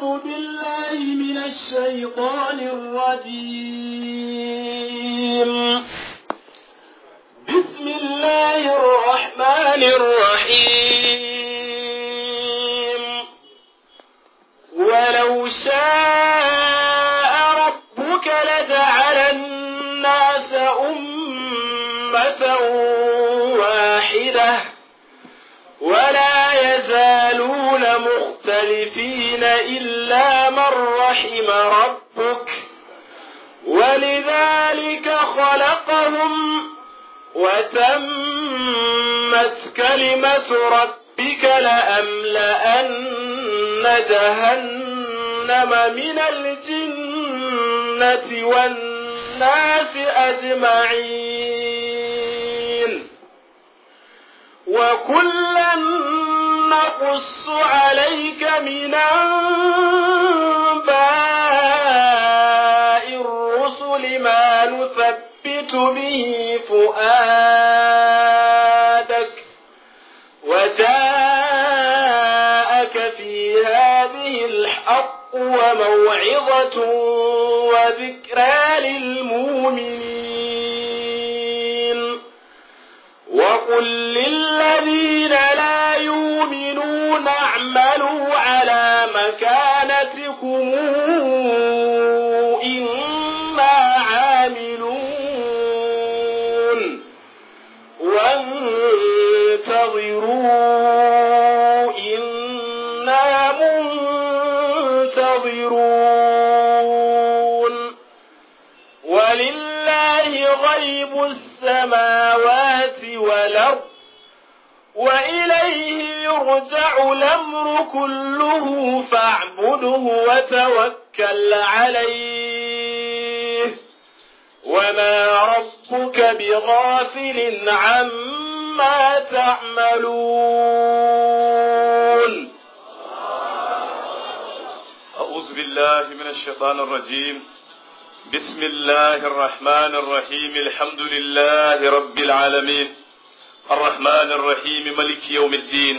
أعوذ بالله من الشيطان الرجيم بسم الله الرحمن الرحيم ولو شاء ربك لجعل الناس أمة واحدة ولا يزالون مختلفين إلا من رحم ربك ولذلك خلقهم وتمت كلمة ربك لأملأن جهنم من الجنة والناس أجمعين وكلا نقص عليك من أنباء الرسل ما نثبت به فؤادك وجاءك في هذه الحق وموعظة وذكرى للمؤمنين وقل للذين لا يؤمنون اعملوا على مكانتكم إنا عاملون وانتظروا إنا منتظرون ولله غيب السماوات والأرض وإليه يرجع الأمر كله فاعبده وتوكل عليه وما ربك بغافل عما تعملون أعوذ بالله من الشيطان الرجيم بسم الله الرحمن الرحيم الحمد لله رب العالمين الرحمن الرحيم ملك يوم الدين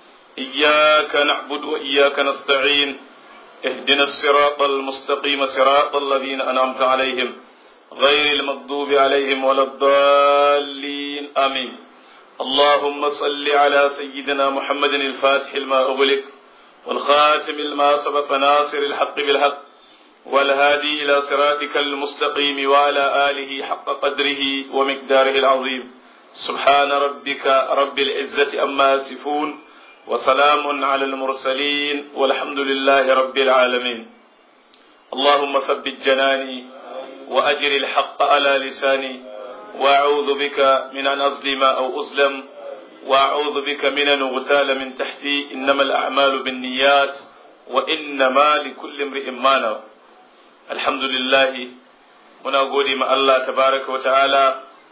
إياك نعبد وإياك نستعين اهدنا الصراط المستقيم صراط الذين أنعمت عليهم غير المغضوب عليهم ولا الضالين آمين اللهم صل على سيدنا محمد الفاتح لما أغلق والخاتم لما سبق ناصر الحق بالحق والهادي إلى صراطك المستقيم وعلى آله حق قدره ومقداره العظيم سبحان ربك رب العزة أما يصفون وسلام على المرسلين والحمد لله رب العالمين اللهم ثبت جناني وأجر الحق على لساني وأعوذ بك من أن أظلم أو أظلم وأعوذ بك من أن أغتال من تحتي إنما الأعمال بالنيات وإنما لكل امرئ ما نوى الحمد لله muna gode ma Allah tabaraka wa ta'ala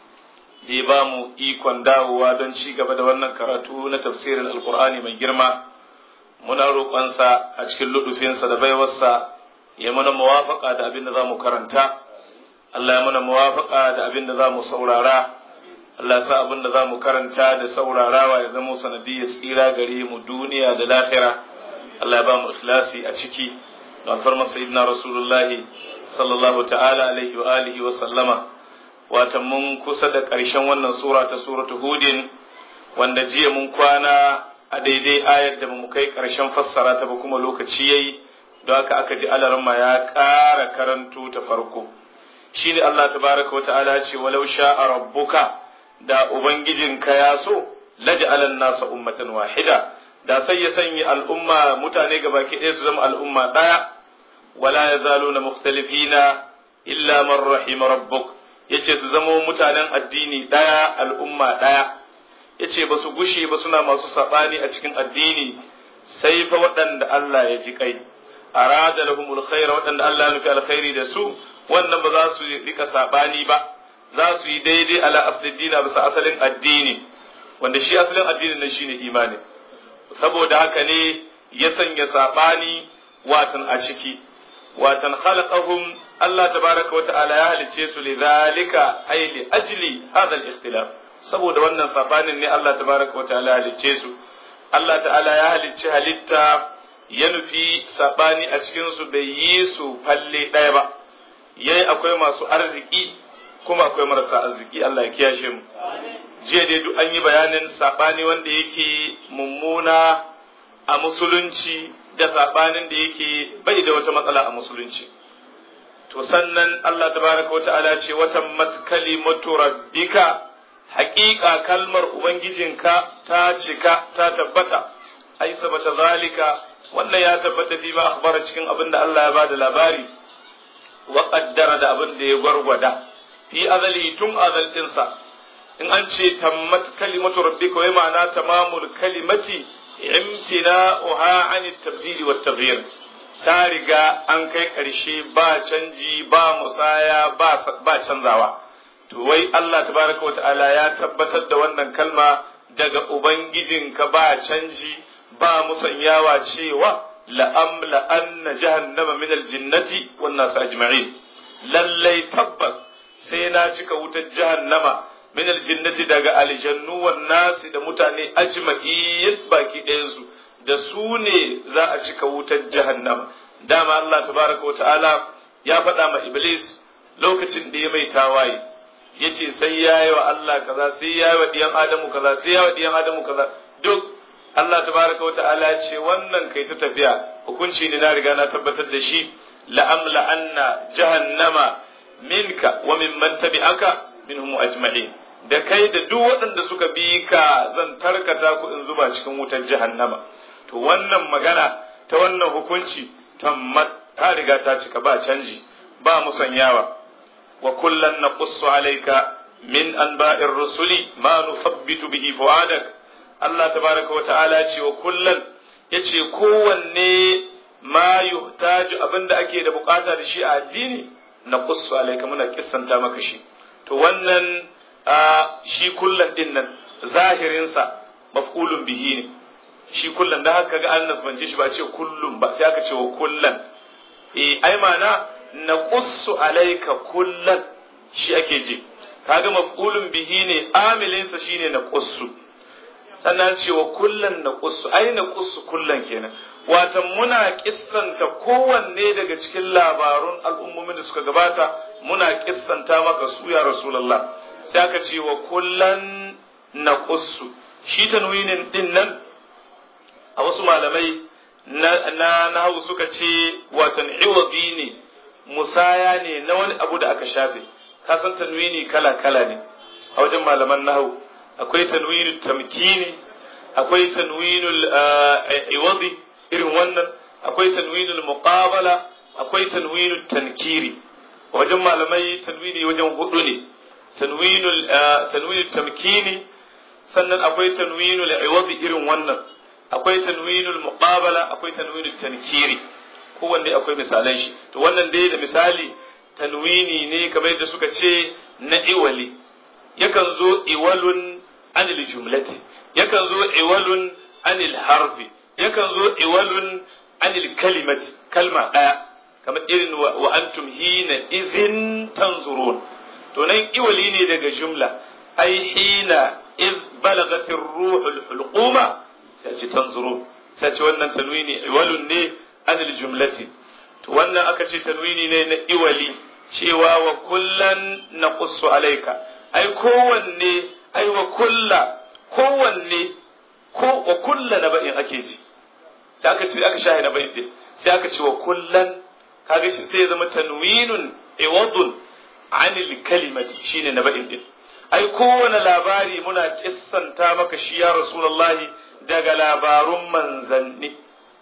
da ya ba mu ikon dawowa don ci gaba da wannan karatu na tafsirin alkur'ani mai girma muna roƙonsa a cikin luɗufinsa da baiwarsa ya mana muwafaƙa da abin da za mu karanta Allah ya mana muwafaƙa da abin da za mu saurara Allah ya sa abin da za mu karanta da saurarawa ya zama sanadiyar tsira gare mu duniya da lahira Allah ya ba mu ikhlasi a ciki don farma sayyidina rasulullahi sallallahu ta'ala alaihi wa alihi wa sallama wata mun kusa da ƙarshen wannan sura ta suratu hudin wanda jiya mun kwana a daidai ayar da mu kai ƙarshen fassara ta ba kuma lokaci yayi don haka aka ji alarma ya ƙara karanto ta farko shine Allah tabaraka wa ta'ala ce walau sha'a rabbuka da ubangijinka ya so laj'alan nasa ummatan wahida da sai ya sanya al'umma mutane gabaki ɗaya su zama al'umma ɗaya wala yazaluna mukhtalifina illa man rahima rabbuk yace su zama mutanen addini ɗaya al'umma ɗaya yace ba su gushe ba suna masu saɓani a cikin addini sai fa waɗanda Allah ya ji kai arada lahumul khaira waɗanda Allah ya nufi alkhairi da su wannan ba za su rika saɓani ba za su yi daidai ala aslin dina bisa asalin addini wanda shi asalin addinin nan shine imani saboda haka ne ya sanya saɓani watan a ciki watan khalaqahum Allah tabaraka wa ta'ala ya halicce su li zalika ay li ajli hadha al-ikhtilaf saboda wannan sabanin ne Allah tabaraka wa ta'ala ya halicce su Allah ta'ala ya halicci halitta ya nufi sabani a cikin su bai yi su falle ɗaya ba yayi akwai masu arziki kuma akwai marasa arziki Allah ya kiyashe mu jiya dai duk an yi bayanin sabani wanda yake mummuna a musulunci da sabanin da yake bai da wata matsala a musulunci to sannan Allah tabaraka wa ta'ala ce watan matkalimatu rabbika haƙiƙa kalmar ubangijinka ta cika ta tabbata ai sabata zalika wannan ya tabbata fi ma akhbara cikin abin da Allah ya bada labari wa qaddara da abin da ya gwargwada fi azali tun azal dinsa in an ce tammat kalimatu rabbika wai ma'ana tamamul kalimati imtina'uha an at-tabdil wa at-taghyir ta riga an kai ƙarshe ba canji ba musaya ba canzawa to wai Allah tabaraka wa ta'ala ya tabbatar da wannan kalma daga ubangijinka ba canji ba musanyawa cewa la'amla anna jahannama min aljinnati wan nas ajma'in lallai tabbas sai na cika wutar jahannama min aljinnati daga aljannu wan nasi da mutane ajma'in baki ɗayansu da su ne za a cika wutar jahannama dama Allah tabaraka wa ta'ala ya faɗa ma iblis lokacin da ya mai tawaye yace sai ya yi wa Allah kaza sai ya yi wa diyan adamu kaza sai ya yi wa diyan adamu kaza duk Allah tabaraka wa ta'ala ce wannan kai ta tafiya hukunci ne na riga na tabbatar da shi la'amla anna jahannama minka wa mimman tabi'aka minhum ajma'in da kai da duk waɗanda suka bi ka zan tarkata ku in zuba cikin wutar jahannama to wannan magana ta wannan hukunci tammat ta riga ta cika ba canji ba musanyawa wa kullan naqussu alayka min anba'ir rusuli ma nuthabbitu bihi fu'adak Allah tabaraka wa ta'ala ce wa kullan yace kowanne ma yuhtaju abinda ake da bukata da shi a addini naqussu alayka muna kissanta maka shi to wannan shi kullan din nan zahirinsa maf'ulun bihi ne shi kullan da haka ga an nasbance shi ba ce kullum ba sai aka ce wa kullan eh ai mana naqussu alayka kullan shi ake ji kaga maf'ulun bihi ne amilinsa shine naqussu sannan ce wa kullan naqussu ai naqussu kullan kenan watan muna kissanta kowanne daga cikin labarun al'ummomin da suka gabata muna kissanta maka su ya rasulullah sai aka ce wa kullan naqussu shi tanwinin din nan a wasu malamai na na nahawu suka ce watan iwadi ne musaya ne na wani abu da aka shafe ka san tanwini kala kala ne a wajen malaman nahawu akwai tanwinul tamkini akwai tanwinul iwadi irin wannan akwai tanwinul muqabala akwai tanwinul tankiri wajen malamai tanwini wajen hudu ne tanwinul tanwinul tamkini sannan akwai tanwinul iwadi irin wannan akwai tanwinul muqabala akwai tanwinul tankiri kowanne akwai misalan shi to wannan dai da misali tanwini ne kamar yadda suka ce na iwali yakan zo iwalun anil jumlati yakan zo iwalun anil harfi yakan zo iwalun anil kalimati kalma daya kamar irin wa antum hina idhin tanzurun to nan iwali ne daga jumla ai hina iz balagatir ruhul hulquma sai ce tanzurun sai ce wannan tanwini iwalun ne anil jumlati to wannan aka ce tanwini ne na iwali cewa wa kullan naqussu alayka ai kowanne ai wa kulla kowanne ko wa kulla na ba'in ake ji sai aka ce aka shahi na ba'in din sai aka ce wa kullan kaga shi sai ya zama tanwinun iwadun anil kalimati shine na ba'in din ai kowane labari muna kissanta maka shi ya rasulullahi daga labarun manzanni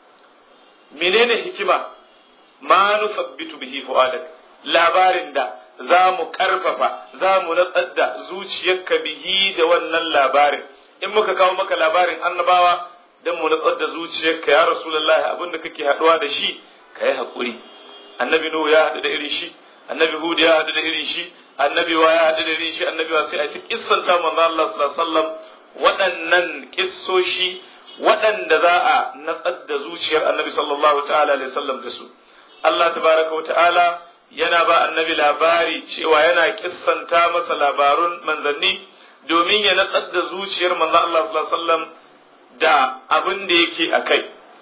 menene hikima ma nusabbitu bihi fu'adak labarin da za mu karfafa za mu natsar da zuciyarka bihi da wannan labarin in muka kawo maka labarin annabawa dan mu natsar da zuciyarka ya rasulullahi abin da kake haduwa da shi ka yi haƙuri annabi nuhu ya haɗu da irin shi annabi hud ya haɗu da irin shi annabi wa ya haɗu da irin shi annabi wa sai a ta kissanta manzo Allah sallallahu alaihi wasallam waɗannan kissoshi waɗanda za a natsar da zuciyar annabi sallallahu ta'ala alaihi wasallam da su Allah tabaraka wa ta'ala yana ba annabi labari cewa yana kissanta masa labarun manzanni domin ya natsar da zuciyar manzo Allah sallallahu alaihi wasallam da abin da yake a kai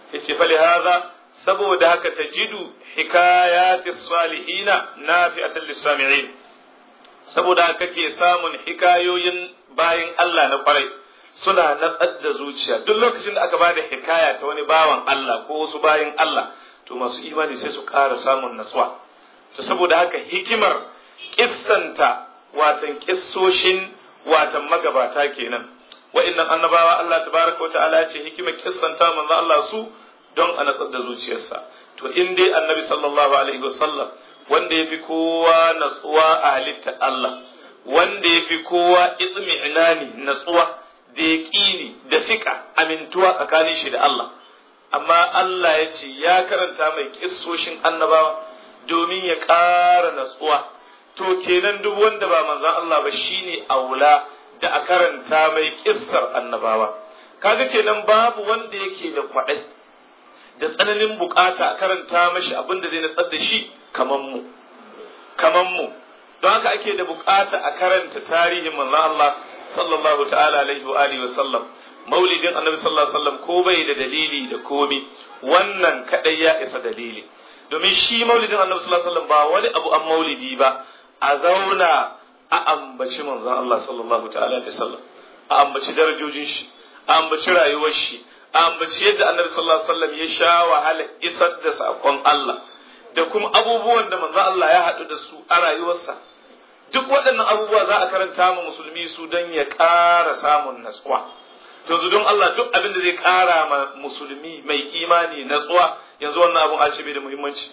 yace fa hadha saboda haka tajidu hikayati salihina nafi'atan lis-sami'in saboda haka kake samun hikayoyin bayin Allah na kwarai suna natsar da zuciya duk lokacin da aka bada hikaya ta wani bawan Allah ko wasu bayin Allah to masu imani sai su ƙara samun natsuwa to saboda haka hikimar kissanta watan kissoshin watan magabata kenan wa'annan annabawa Allah tabaraka wa ta'ala ya ce hikimar kissanta manzo Allah su don a natsar da zuciyarsa to in dai annabi sallallahu alaihi wasallam wanda yafi kowa natsuwa a halittar Allah wanda yafi kowa itmi'nani natsuwa da yaqini da fika amintuwa tsakanin shi da Allah amma Allah ya ce ya karanta mai kissoshin annabawa domin ya ƙara natsuwa to kenan duk wanda ba manzon Allah ba shine aula da a karanta mai kissar annabawa kaga kenan babu wanda yake da kwaɗai da tsananin bukata a karanta mashi abin da zai natsar da shi kaman mu kaman mu don haka ake da bukata a karanta tarihin manzon Allah sallallahu ta'ala alaihi wa alihi wa sallam maulidin annabi sallallahu alaihi wasallam ko bai da dalili da komi wannan kadai ya isa dalili domin shi maulidin annabi sallallahu alaihi wasallam ba wani abu an maulidi ba a zauna a ambaci manzon Allah sallallahu ta'ala alaihi wasallam a ambaci darajojin shi a ambaci rayuwar shi a ambaci yadda annabi sallallahu alaihi wasallam ya sha wahala isar da sakon Allah da kuma abubuwan da manzon Allah ya haɗu da su a rayuwarsa duk waɗannan abubuwa za a karanta ma musulmi su don ya ƙara samun natsuwa yanzu don Allah duk abin da zai ƙara ma musulmi mai imani natsuwa yanzu wannan abun a ce bai da muhimmanci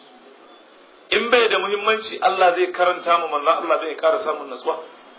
in bai da muhimmanci Allah zai karanta ma manzon Allah zai ƙara samun natsuwa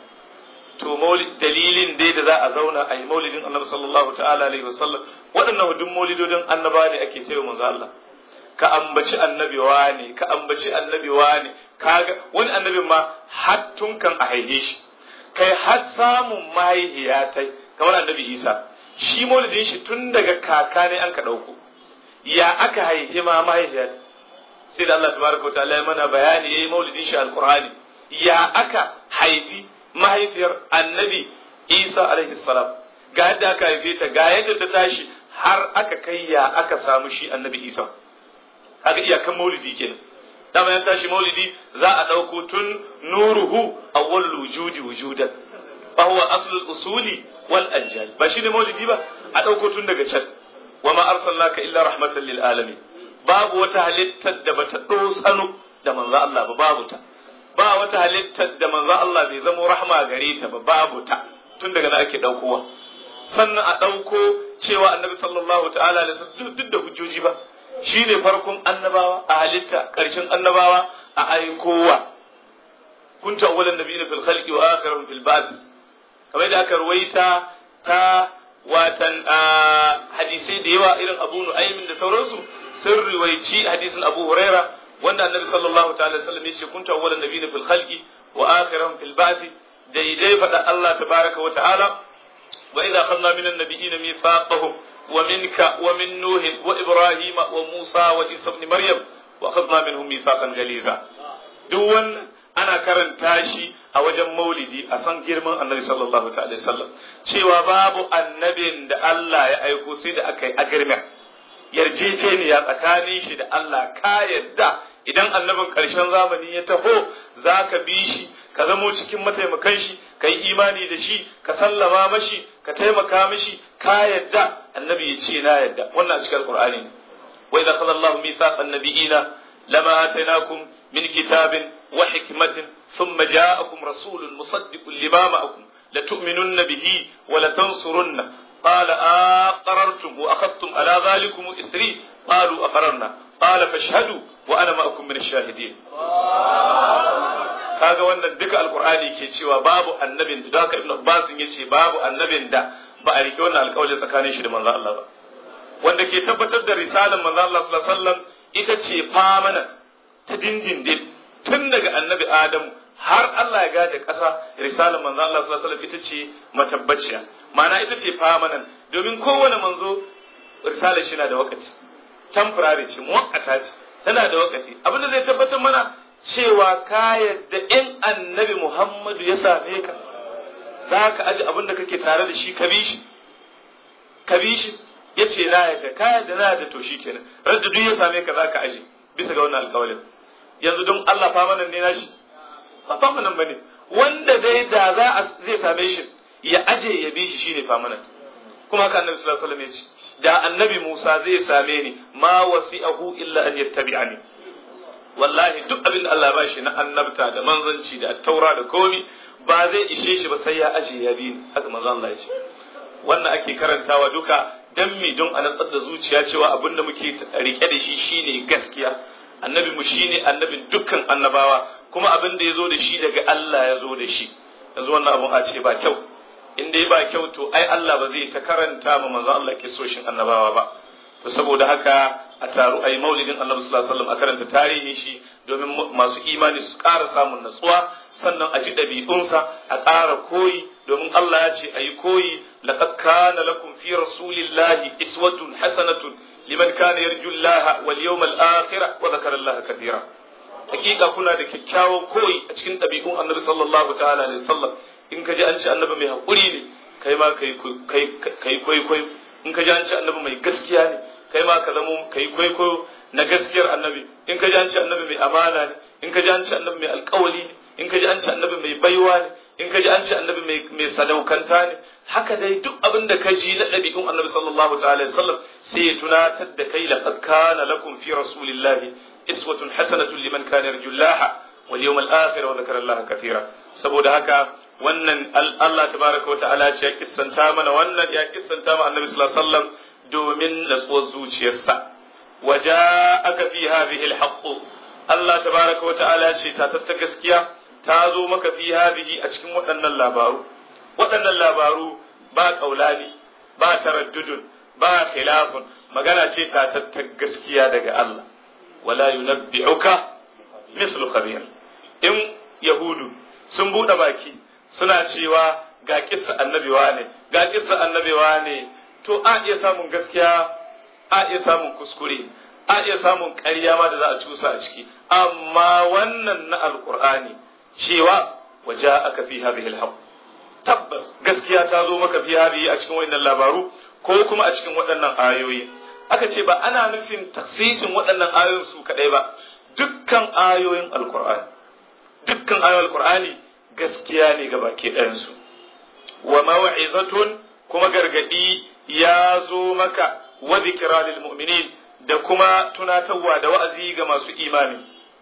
to maulid dalilin dai da za a zauna a yi maulidin annabi sallallahu ta'ala alaihi wasallam waɗannan duk maulidodin annaba ne ake cewa manzo Allah ka ambaci annabi ne ka ambaci annabi ne kaga wani annabin ma har tun kan a haife shi kai har samun mahaihiya tai kamar annabi Isa shi maulidin shi tun daga kaka ne an ka ɗauko ya aka haihe ma mahaihiya sai da Allah tabaraka wa ta'ala ya mana bayani yayi maulidin shi alqur'ani ya aka haifi mahaifiyar annabi isa alaihi salam ga yadda aka haife ta ga yadda ta tashi har aka kai ya aka samu shi annabi isa kaga iyakan maulidi kenan dama ya tashi maulidi za a ɗauko tun nuruhu awwal wujudi wujudan fa huwa aslul usuli wal ajal ba shine maulidi ba a ɗauko tun daga can wa ma arsalnaka illa rahmatan lil alamin babu wata halittar da bata dosano da manzo Allah ba babu ta ba wata halittar da manzon Allah bai zamo rahma gare ta ba babu ta tun daga nan ake daukowa sannan a dauko cewa annabi sallallahu ta'ala alaihi wasallam duk da hujjoji ba shine farkon annabawa a halitta karshen annabawa a aikowa kunta awwalan nabiyina fil khalqi wa akhiruhum fil ba'th kamar da aka ruwaita ta watan hadisai da yawa irin Abu Nu'aymin da sauransu sun riwaici hadisin Abu Huraira wanda annabi sallallahu ta'ala sallam yace kuntu awwalan nabiyina fil khalqi wa akhiruhum fil ba'thi daidai fada Allah tabaraka wa ta'ala wa idza akhadna min an-nabiyina mithaqahum wa minka wa min nuh wa ibrahima wa musa wa isa ibn maryam wa akhadna minhum mithaqan ghaliza duk wannan ana karanta shi a wajen maulidi a san girman annabi sallallahu ta'ala sallam cewa babu annabin da Allah ya aiko sai da aka yi agirmen yarjejeniya tsakanin shi da Allah ka yadda idan annabin ƙarshen zamani ya taho za ka bi shi ka zamo cikin mataimakan shi ka yi imani da shi ka sallama mashi ka taimaka mashi ka yadda annabi ya ce na yadda wannan a cikin alqur'ani ne wa idza qala Allahu mithaqan nabiyina lama atainakum min kitabin wa hikmatin thumma ja'akum rasulun musaddiqun lima ma'akum latu'minunna bihi wa latansurunna قال أقررتم وأخذتم على ذلكم إسري قالوا أقررنا قال فاشهدوا وأنا معكم من الشاهدين kaga wannan duka alkur'ani ke cewa babu annabin da haka ibnu abbas yace babu annabin da ba a rike wannan alƙawarin tsakanin shi da manzo Allah ba wanda ke tabbatar da risalar manzo Allah sallallahu alaihi wasallam ita ce permanent ta dindindin tun daga annabi Adamu har Allah ya gada ƙasa risalar manzo Allah sallallahu alaihi wasallam ita ce matabbaciya ma'ana ita ce permanent domin kowane manzo risalar shi na da wakati temporary ce muwakkata ce tana da wakati abin da zai tabbatar mana cewa ka yadda in annabi Muhammadu ya same ka za ka aji abin da kake tare da shi ka bi shi ka bi shi ya ce na yadda ka yadda na yadda to shi kenan radda duk ya same ka za ka aje bisa ga wannan alƙawalin yanzu don Allah famanan ne nashi ba famanan bane wanda dai da za a zai same shi ya aje ya bi shi shine famanan kuma haka annabi sallallahu alaihi wasallam ya ce da annabi Musa zai same ni ma wasi'ahu illa an yattabi'ani wallahi duk abin da Allah ya bashi na annabta da manzanci da taura da komi ba zai ishe shi ba sai ya aje ya bi haka manzo Allah ya ce wannan ake karantawa duka dan mi don a natsar da zuciya cewa abin da muke rike da shi shine gaskiya annabi mu shine annabin dukkan annabawa kuma abin da ya zo da shi daga Allah ya zo da shi yanzu wannan abun a ce ba kyau in dai ba kyau to ai Allah ba zai ta karanta ma manzo Allah kisoshin annabawa ba to saboda haka a taru ai maulidin Annabi sallallahu alaihi wasallam a karanta tarihin shi domin masu imani su ƙara samun natsuwa sannan a ji ɗabi'unsa a ƙara koyi domin Allah ya ce ayi koyi laqad kana lakum fi rasulillahi iswatun hasanatun liman kana yarju Allah wal yawmal akhir wa dhakara Allah kathira hakika kuna da kyakkyawan koyi a cikin ɗabi'un Annabi sallallahu ta'ala alaihi wasallam in ka ji an ce Annabi mai hakuri ne kai ma kai kai koyi koyi in ka ji an ce Annabi mai gaskiya ne kai ma ka zamo kai kwaikwayo na gaskiyar annabi in ka ji an ce annabi mai amana ne in ka ji an ce annabi mai alkawali ne in ka ji an ce annabi mai baiwa ne in ka ji an ce annabi mai sadaukanta ne haka dai duk abin da ka ji na ɗabi'un annabi sallallahu ta'ala alaihi wasallam sai ya tunatar da kai laqad kana lakum fi rasulillahi iswatun hasanatun liman kana yarjullaha wal yawmal akhir wa dhakara Allah kathira saboda haka wannan Allah tabaraka wa ta'ala ce ya kissanta mana wannan ya kissanta ma annabi sallallahu alaihi wasallam domin natsuwar zuciyarsa waja aka fi hadhihi alhaq Allah tabaraka wata'ala ce ta tatta gaskiya ta zo maka fi hadhihi a cikin waɗannan labaru waɗannan labaru ba kaulani ba taraddudun ba khilafun magana ce ta tatta gaskiya daga Allah wala yunabbi'uka mislu khabir in yahudu sun buɗe baki suna cewa ga kissa annabi ne ga kissa annabi ne to a iya samun gaskiya a iya samun kuskure a iya samun ƙarya ma da za a cusa a ciki amma wannan na alƙur'ani cewa waje aka fi hadhihi alhaq tabbas gaskiya ta zo maka fi hadhihi a cikin waɗannan labaru ko kuma a cikin waɗannan ayoyi aka ce ba ana nufin taksisin waɗannan ayoyin su kaɗai ba dukkan ayoyin alƙur'ani dukkan ayoyin alƙur'ani gaskiya ne ga baki ɗayansu wa maw'izatun kuma gargadi ya zo maka wa zikra lil mu'minin da kuma tunatarwa da wa'azi ga masu imani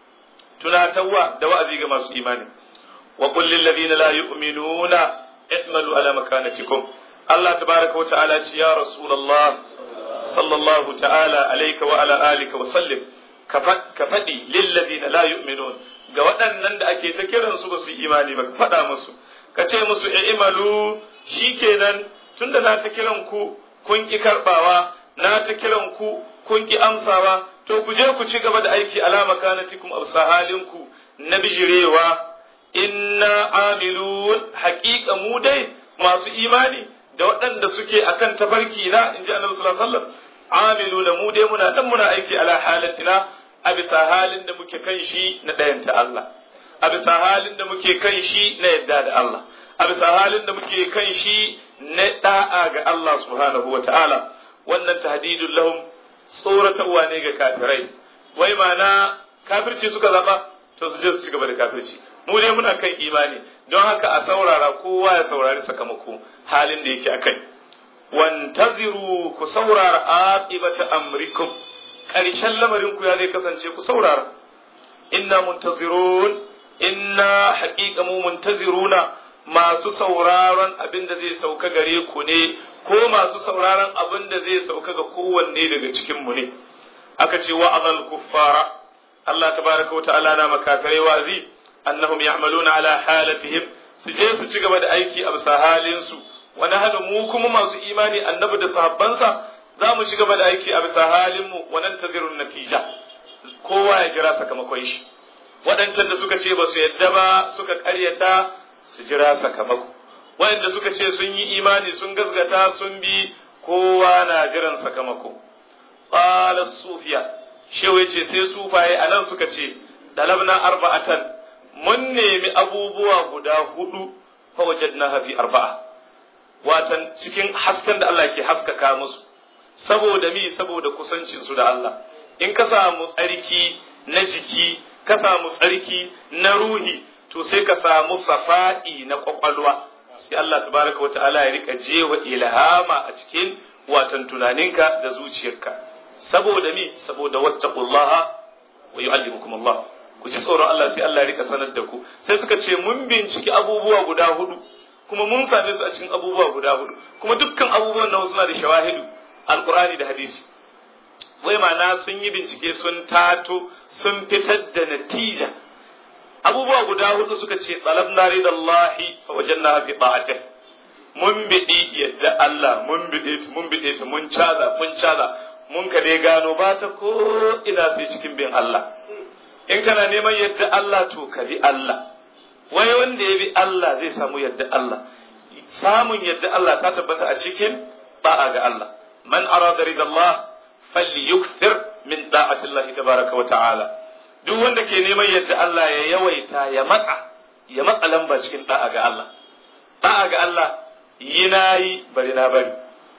tunatarwa da wa'azi ga masu imani wa qul lil ladina la yu'minuna i'malu ala makanatikum Allah tabaraka wa ta'ala ce ya rasulullah sallallahu ta'ala alayka wa ala alika wa sallim ka faɗi lil ladina la yu'minun ga waɗannan da ake ta kiransu ba su imani ba ka faɗa musu ka ce musu i'malu shikenan tunda na ta kiran ku kun ki karbawa na ta kiran ku kun ki amsawa to ku je ku ci gaba da aiki alama kanatikum absa halinku na bijirewa inna amilun haƙiƙa mu dai masu imani da waɗanda suke akan tafarki na in ji annabi sallallahu alaihi wasallam amiluna mu dai muna dan muna aiki ala halatina a bisa halin da muke kan shi na ɗayanta Allah a bisa halin da muke kan shi na yadda da Allah a bisa halin da muke kan shi na da'a ga Allah subhanahu wa ta'ala wannan tahdidun lahum tsoratarwa ne ga kafirai wai mana kafirci suka zaba to su je su ci gaba da kafirci mu dai muna kan imani don haka a saurara kowa ya saurari sakamako halin da yake akai wantaziru ku saurara aqibata amrikum karshen lamarin ku ya zai kasance ku saurara inna muntazirun inna haqiqa mu muntaziruna masu sauraron abin da zai sauka gare ku ne ko masu sauraron abin da zai sauka ga kowanne daga cikin mu ne aka ce wa azal kuffara Allah tabaraka wa ta'ala na makafirai wazi annahum ya'maluna ala halatihim su je su ci gaba da aiki a bisa halin su wa nahnu mu kuma masu imani annabi da sahabbansa za mu ci gaba da aiki a bisa halin mu wa nantazirun natija kowa ya jira sakamakon shi waɗancan da suka ce ba su yadda ba suka ƙaryata su jira sakamako waɗanda suka ce sun yi imani sun gazgata sun bi kowa na jiran sakamako qala sufiya shehu yace sai sufaye anan suka ce dalabna arba'atan mun nemi abubuwa guda hudu fa wajadna fi arba'a watan cikin hasken da Allah ke haskaka musu saboda mi saboda kusancin su da Allah in ka samu tsarki na jiki ka samu tsarki na ruhi to sai ka samu safa'i na kwakwalwa sai Allah tabaraka wa ta'ala ya rika jewa ilhama a cikin watan tunaninka da zuciyarka saboda mi saboda wattaqullaha wa yu'allimukum Allah ku ji tsoron Allah sai Allah ya rika sanar da ku sai suka ce mun binciki abubuwa guda hudu kuma mun same su a cikin abubuwa guda hudu kuma dukkan abubuwan nan suna da shawahidu alqur'ani da hadisi wai ma'ana sun yi bincike sun tato sun fitar da natija abubuwa guda hudu suka ce tsalabna ridallahi fa wajanna fi ta'atih mun bidi yadda Allah mun bide mun bide ta mun caza mun caza mun ka dai gano ba ta ko ina sai cikin bin Allah in kana neman yadda Allah to ka bi Allah wai wanda ya bi Allah zai samu yadda Allah samun yadda Allah ta tabbata a cikin ba'a ga Allah man arada ridallah falyukthir min da'ati Allah tabaraka wa ta'ala duk wanda ke neman yadda Allah ya yawaita ya matsa ya matsa lamba cikin da'a ga Allah da'a ga Allah yi nayi bari na bari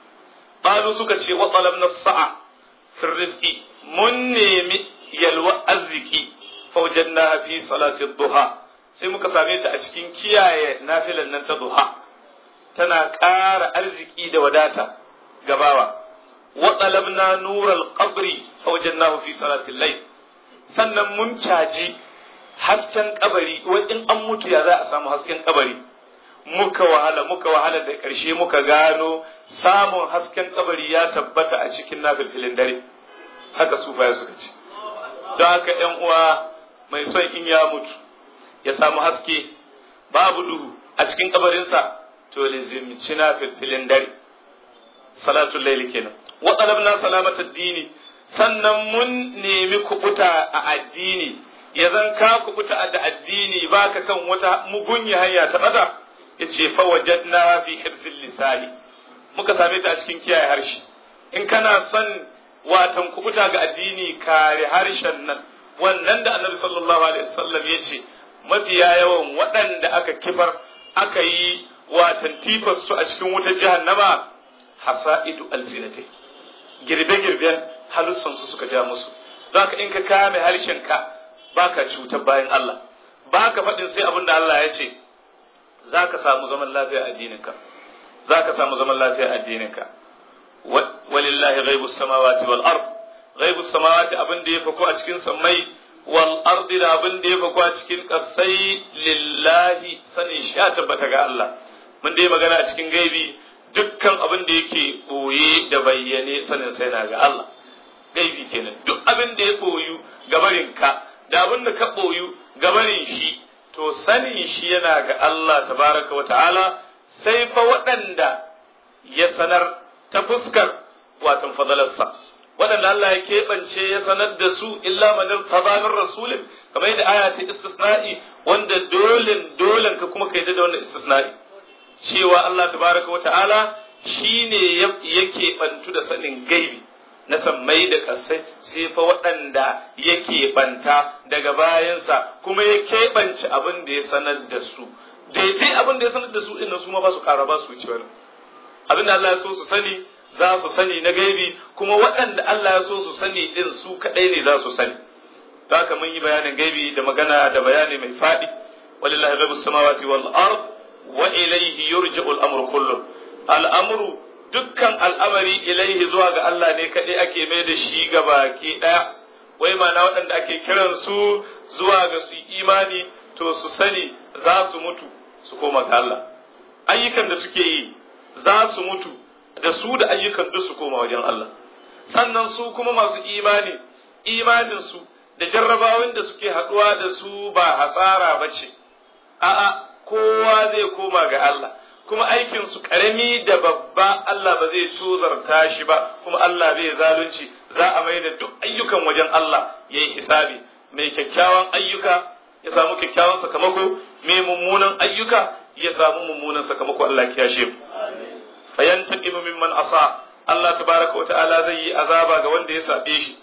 qalu suka ce wa talabna sa'a fi rizqi mun nemi yalwa arziki fa wajadna fi salati duha sai muka same ta a cikin kiyaye nafilan nan ta duha tana ƙara arziki da wadata gabawa wa talabna nural qabri fa wajadnahu fi salati al-layl sannan mun caji hasken kabari wai in an mutu ya za a samu hasken kabari muka wahala muka wahala da ƙarshe muka gano samun hasken kabari ya tabbata a cikin nafilfilin dare haka sufaya suka ce don haka ‘yan uwa mai son in ya mutu ya samu haske babu duhu a cikin kabarinsa to lizimci nafilfilin dare salatul laili kenan wa talabna salamatar dini sannan mun nemi kubuta a addini ya zan ka kubuta da addini baka kan wata mugunya hanya ta bata yace fa wajadna fi hirzil lisani muka same ta a cikin kiyaye harshe in kana son watan kubuta ga addini kare harshen nan wannan da annabi sallallahu alaihi wasallam yace mafiya yawan waɗanda aka kifar aka yi watan tifas su a cikin wutar jahannama hasa'idu alzinatai girbe-girben halussansu suka ja musu don haka in ka kame harshenka baka cutar bayan Allah baka faɗin sai abin da Allah ya ce za ka samu zaman lafiya addininka za ka samu zaman lafiya addininka walillahi ghaibus samawati wal ard ghaibus samawati abin da ya fako a cikin sammai wal ardi da abin da ya fako a cikin kasai lillahi sanin sha tabbata ga Allah mun dai magana a cikin gaibi dukkan abin da yake boye da bayyane sanin sai na ga Allah gaibi kenan duk abin da ya boyu gabarin ka da abin da ka boyu gabarin shi to sanin shi yana ga Allah tabaraka wa ta'ala sai fa waɗanda ya sanar ta fuskar watan fadalarsa waɗanda Allah ya keɓance ya sanar da su illa manir tabamin rasulin kamar yadda aya ta istisna'i wanda dolen dolen ka kuma ka yadda da wannan istisna'i cewa Allah tabaraka wa ta'ala shine yake bantu da sanin gaibi na sammai da ƙasai sai fa waɗanda yake banta daga bayansa kuma ya keɓance abin da ya sanar da su daidai abin da ya sanar da su ɗin su ma ba su ƙara ba su wuce wani abin da Allah ya so su sani za su sani na gaibi kuma waɗanda Allah ya so su sani ɗin su kaɗai ne za su sani da haka mun yi bayanin gaibi da magana da bayani mai faɗi walillahi ghaibus samawati wal ard wa ilayhi yurja'u al-amru kullu al-amru dukkan al'amari ilaihi zuwa ga Allah ne kaɗai ake mai da shi ga baki ɗaya wai mana waɗanda ake kiran su zuwa ga su imani to su sani za su mutu su koma ga Allah ayyukan da suke yi za su mutu da su da ayyukan duk su koma wajen Allah sannan su kuma masu imani imanin su da jarrabawan da suke haɗuwa da su ba hasara ba ce a'a kowa zai koma ga Allah kuma aikin su karami da babba Allah ba zai tozarta shi ba kuma Allah bai zalunci za a mai da duk ayyukan wajen Allah ya yi hisabi mai kyakkyawan ayyuka ya samu kyakkyawan sakamako mai mummunan ayyuka ya samu mummunan sakamako Allah ya shi fayantaqimu mimman asa Allah tabaraka wa ta'ala zai yi azaba ga wanda ya sabe shi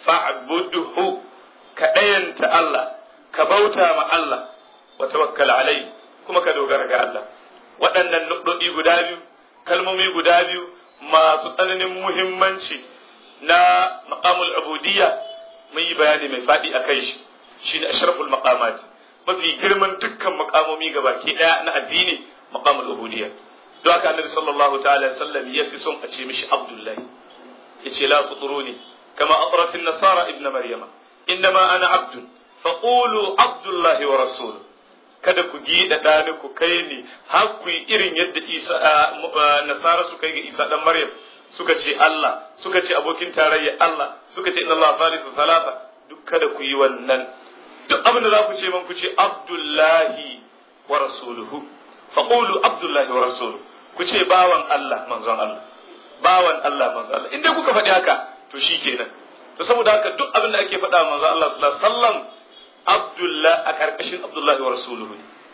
fa'budhu ka dayanta Allah ka bauta ma Allah wa tawakkal alai kuma ka dogara ga Allah waɗannan nuɗoɗi guda biyu kalmomi guda biyu masu tsananin muhimmanci na maqamul ubudiyya mun yi bayani mai faɗi a kai shi shine ashraful maqamat mafi girman dukkan maqamomi gabaki daya na addini maqamul ubudiyya don haka annabi sallallahu ta'ala sallam ya fi son a ce mishi abdullahi yace la tutruni kama atrat an-nasara ibn maryama innama ana abdun faqulu abdullahi wa rasuluhu kada ku gida ɗani ku kai ni har ku yi irin yadda isa nasara suka yi ga isa dan maryam suka ce Allah suka ce abokin tarayya Allah suka ce inna Allah thalithu thalatha duk kada ku yi wannan duk abin da za ku ce man ku ce abdullahi wa rasuluhu faqulu abdullahi wa rasuluhu ku ce bawan Allah manzon Allah bawan Allah manzon Allah inda kuka faɗi haka to shikenan to saboda haka duk abin da ake faɗa manzon Allah sallallahu alaihi wasallam Abdullah a ƙarƙashin Abdullahi wa Rasuluhu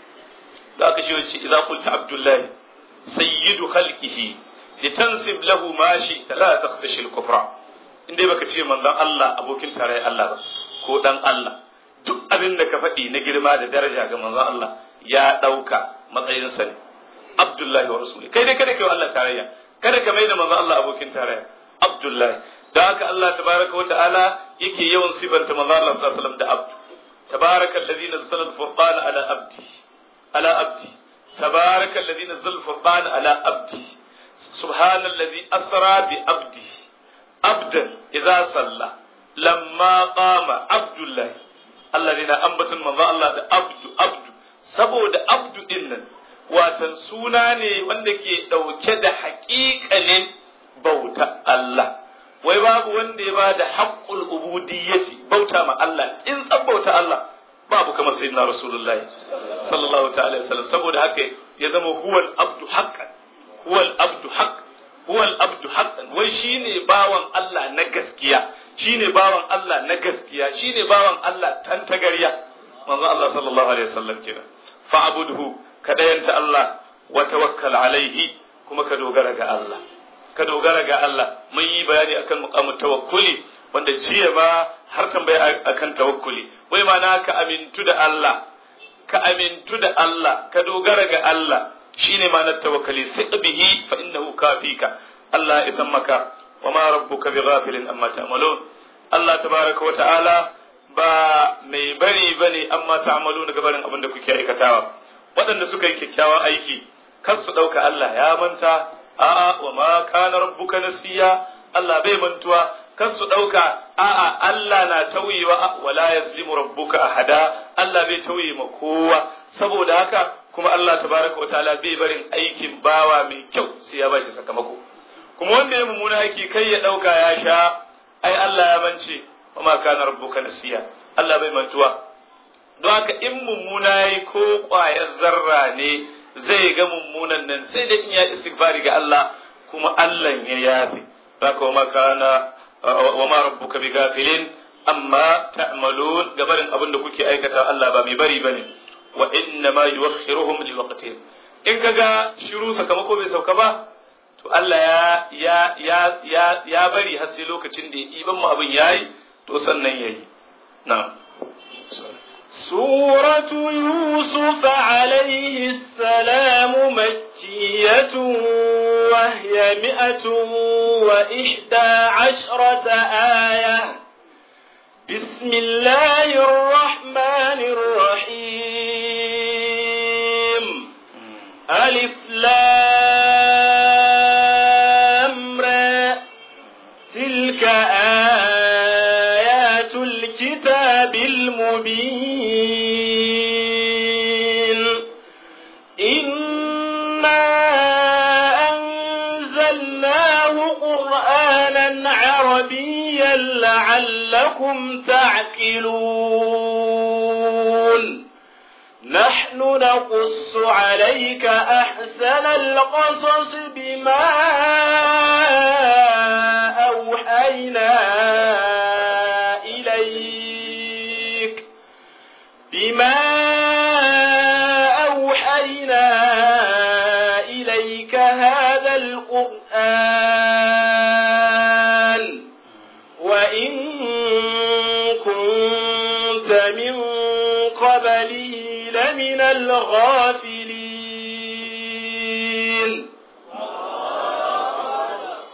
da aka shi wace idza qulta Abdullahi sayyidu khalqihi litansib lahu ma shi la takhtashi al-kufra inda baka ce manzon Allah abokin tarayyar Allah ba ko dan Allah duk abin da ka faɗi na girma da daraja ga manzon Allah ya ɗauka matsayin sa ne Abdullahi wa Rasuluhu kai dai kada kai Allah tarayya kada ka mai da manzon Allah abokin tarayya Abdullahi da haka Allah tabaraka wa ta'ala yake yawan sifanta manzon Allah sallallahu alaihi wasallam da abdu تبارك الذي نزل الفرقان على عبده على عبده تبارك الذي نزل الفرقان على عبده سبحان الذي أسرى بعبده عبدا إذا صلى لما قام عبد الله الذين أنبت من الله ده عبد عبد saboda abdu din nan watan suna ne wanda ke ɗauke da haƙiƙanin bauta Allah wai babu wanda ya ba da haƙƙul ubudiyyati bauta ma Allah in tsan bauta Allah babu kamar sayyidina rasulullahi sallallahu ta'ala wasallam saboda haka ya zama huwal abdu haqqan huwal abdu haqq huwal abdu haqqan wai shine bawan Allah na gaskiya shine bawan Allah na gaskiya shine bawan Allah tantagarya manzo Allah sallallahu alaihi wasallam kenan fa'budhu kadayanta Allah wa tawakkal alaihi kuma ka dogara ga Allah ka dogara ga Allah mun yi bayani akan muqamu tawakkuli wanda jiya ma har tambaya akan tawakkuli wai mana ka amintu da Allah ka amintu da Allah ka dogara ga Allah shine ma'anar tawakkali sai bihi fa innahu kafika Allah ya san maka wa ma rabbuka bighafilin amma ta'malun Allah tabaraka wa ta'ala ba mai bari bane amma ta'malun daga barin abin da kuke aikatawa waɗanda suka yi kyakkyawan aiki kar su ɗauka Allah ya manta a'a wa ma kana rabbuka nasiya Allah bai mantuwa kan su dauka a'a Allah na tauyewa wala yazlimu rabbuka ahada Allah bai tauye ma kowa saboda haka kuma Allah tabaraka wa ta'ala bai barin aikin bawa mai kyau sai ya bashi sakamako kuma wanda ya mummuna aiki kai ya dauka ya sha ai Allah ya mance wa ma kana rabbuka nasiya Allah bai mantuwa don haka in mummuna yayi ko kwayar zarra ne zai ga mummunan nan sai da in ya istighfari ga Allah kuma Allah ya yafe haka wa makana wa ma rabbuka bi gafilin amma ta'malun gabarin abin da kuke aikata Allah ba mai bari bane wa inna ma yuwakhiruhum li waqtin in kaga shiru sakamako bai sauka ba to Allah ya ya ya ya bari har sai lokacin da iban mu abin yayi to sannan yayi na'am سورة يوسف عليه السلام مكية وهي مئة وإحدى عشرة آية بسم الله الرحمن الرحيم ألف لام را تلك آيات الكتاب المبين إنا أنزلناه قرآنا عربيا لعلكم تعقلون نحن نقص عليك أحسن القصص بما أوحينا إليك بما أوحينا إليك هذا القرآن وإن كنت من قبله لمن الغافلين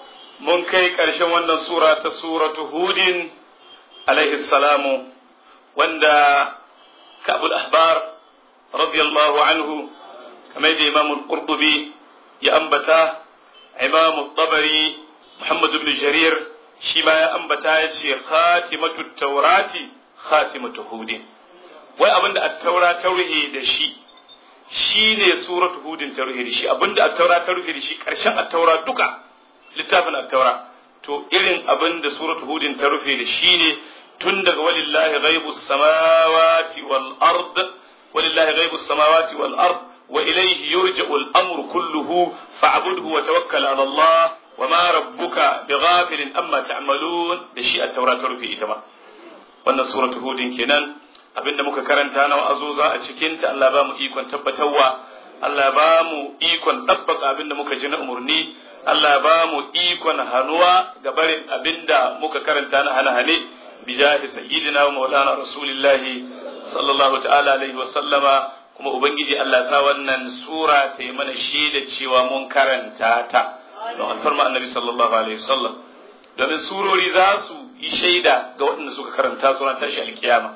mun kai ƙarshen wannan sura ta suratu hudin alaihi salamu wanda ka'bul ahbar radiyallahu anhu kamar da imamul qurtubi ya ambata imamul tabari muhammad ibn jarir shi ma ya ambata ya ce khatimatu taurati khatimatu hudin wai abinda at-taura ta ruhe da shi shine suratu hudin ta ruhe da shi abinda at-taura ta ruhe da shi karshen at-taura duka littafin at-taura to irin abinda suratu hudin ta rufe da shi ne tun daga walillahi ghaibus samawati wal ard walillahi ghaibus samawati wal ard wa ilayhi yurja'u al-amru kulluhu fa'budhu wa tawakkal 'ala Allah wa ma rabbuka bighafilin amma ta'malun da shi at-taura ta rufe ita ma wannan suratu hudin kenan abinda muka karanta na wa'azuza a cikin ta Allah ba mu ikon tabbatarwa Allah ba mu ikon tabbaka abinda muka ji na umurni Allah ba mu ikon hanuwa ga barin abinda muka karanta na hane-hane bijahi sayyidina wa maulana rasulillahi sallallahu ta'ala alaihi wa sallama kuma ubangiji Allah sa wannan sura ta yi mana shaida cewa mun karanta ta don alfarma annabi sallallahu alaihi wa sallam domin surori za su yi shaida ga waɗanda suka karanta suna tashi alkiyama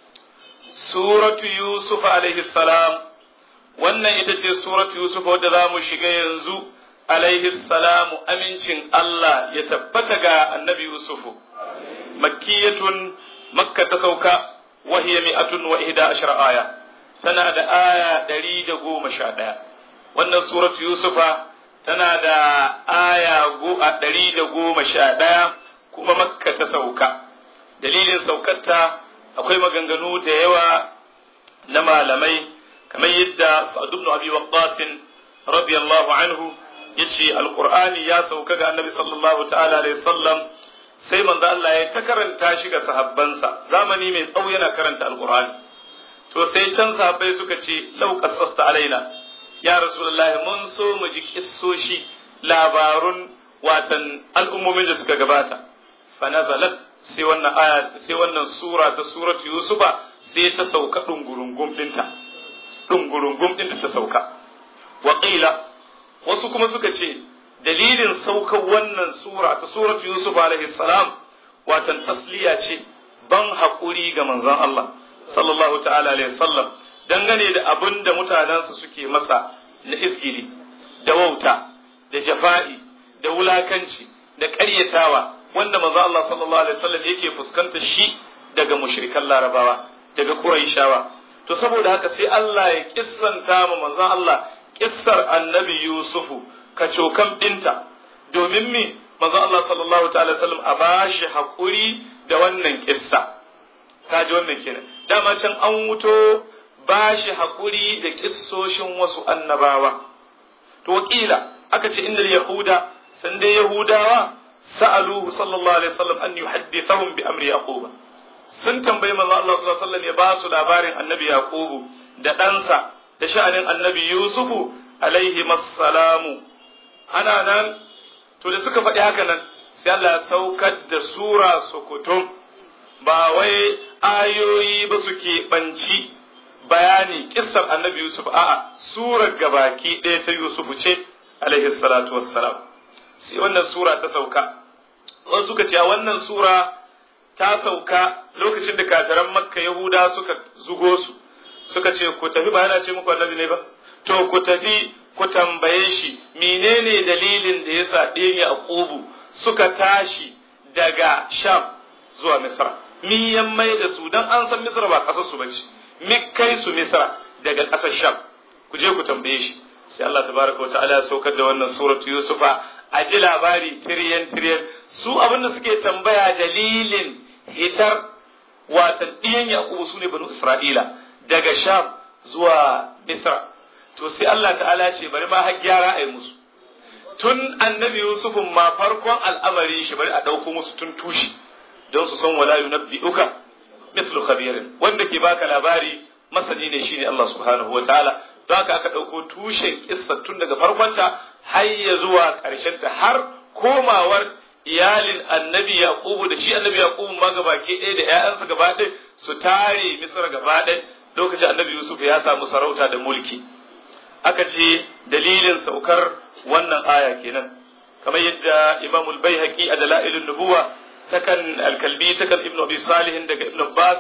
suratu yusuf alaihi salam wannan ita ce suratu yusuf wadda za mu shiga yanzu alaihi salamu amincin Allah ya tabbata ga annabi yusufu makkiyatun makka ta sauka wahiya mi'atun wa ihda ashara aya tana da aya ɗari da goma sha ɗaya wannan suratu yusufa tana da aya ɗari da goma sha ɗaya kuma makka ta sauka dalilin saukarta akwai maganganu da yawa na malamai kamar yadda sa'ad ibn abi waqqas radiyallahu anhu yace alqur'ani ya sauka ga annabi sallallahu ta'ala alaihi wasallam sai manzo Allah ya ta karanta shi ga sahabbansa zamani mai tsawo yana karanta alqur'ani to sai can sahabbai suka ce lau qassasta alaina ya rasulullahi mun so mu ji kissoshi labarun watan al'ummomin da suka gabata fa nazalat sai wannan aya sai wannan sura ta suratu yusufa sai ta sauka dungurungum dinta dungurungum dinta ta sauka wa qila wasu kuma suka ce dalilin saukar wannan sura ta suratu yusuf alaihi salam watan tasliya ce ban haƙuri ga manzon Allah sallallahu ta'ala alaihi sallam dangane da abin da mutanensa suke masa na izgili da wauta da jafa'i da wulakanci da ƙaryatawa wanda manzon Allah sallallahu alaihi wasallam yake fuskanta shi daga mushrikan larabawa daga quraishawa to saboda haka sai Allah ya kissanta ma manzon Allah kissar annabi Yusufu ka cokan ɗinta domin mi manzo Allah sallallahu ta'ala sallam a bashi haƙuri da wannan kissa ka ji wannan kenan dama can an wuto bashi haƙuri da kissoshin wasu annabawa to wakila aka ce innal yahuda san dai yahudawa sa'aluhu sallallahu alaihi wasallam an yuhaddithahum bi amri yaquba sun tambayi manzo Allah sallallahu alaihi wasallam ya ba su labarin annabi yaqubu da ɗansa da sha'anin annabi yusufu alaihi massalamu ana nan to da suka faɗi haka nan sai Allah ya saukar da sura sukutum ba wai ayoyi ba su ɓanci bayani kissar annabi Yusuf a'a surar gabaki ɗaya ta Yusuf ce alaihi salatu wassalam sai wannan sura ta sauka wasu suka ce a wannan sura ta sauka lokacin da kafiran makka yahuda suka zugo su suka ce ku tafi ba yana ce muku annabi ne ba to ku tafi ku tambaye shi menene dalilin da yasa ɗaya Yaqubu suka tashi daga Sham zuwa Misra mi yan mai da su dan an san Misra ba ƙasar su bace mi kai su Misra daga ƙasar Sham ku je ku tambaye shi sai Allah tabaraka wa ta'ala ya saukar da wannan suratu Yusufa a ji labari tiriyan tiriyan su abin da suke tambaya dalilin hitar watan ɗiyan Yaqubu sune banu Isra'ila daga Sham zuwa Misra to sai Allah ta'ala ce bari ma har gyara a yi musu tun annabi Yusufun ma farkon al'amari shi bari a ɗauko musu tun tushi don su san wala yunabbi'uka mithlu khabirin wanda ke baka labari masani ne shine Allah subhanahu wataala don haka aka ɗauko tushen kissa tun daga farkonta har ya zuwa ƙarshen ta har komawar iyalin annabi yaqubu da shi annabi yaqubu ma gabaki ɗaya da ƴaƴansa gaba ɗaya su tare misra gaba ɗaya lokacin annabi yusuf ya samu sarauta da mulki aka ce dalilin saukar wannan aya kenan kamar yadda Imam al-Baihaqi a Dalailun Nubuwa takan al-Kalbi takan Ibn Abi Salih daga Ibn Abbas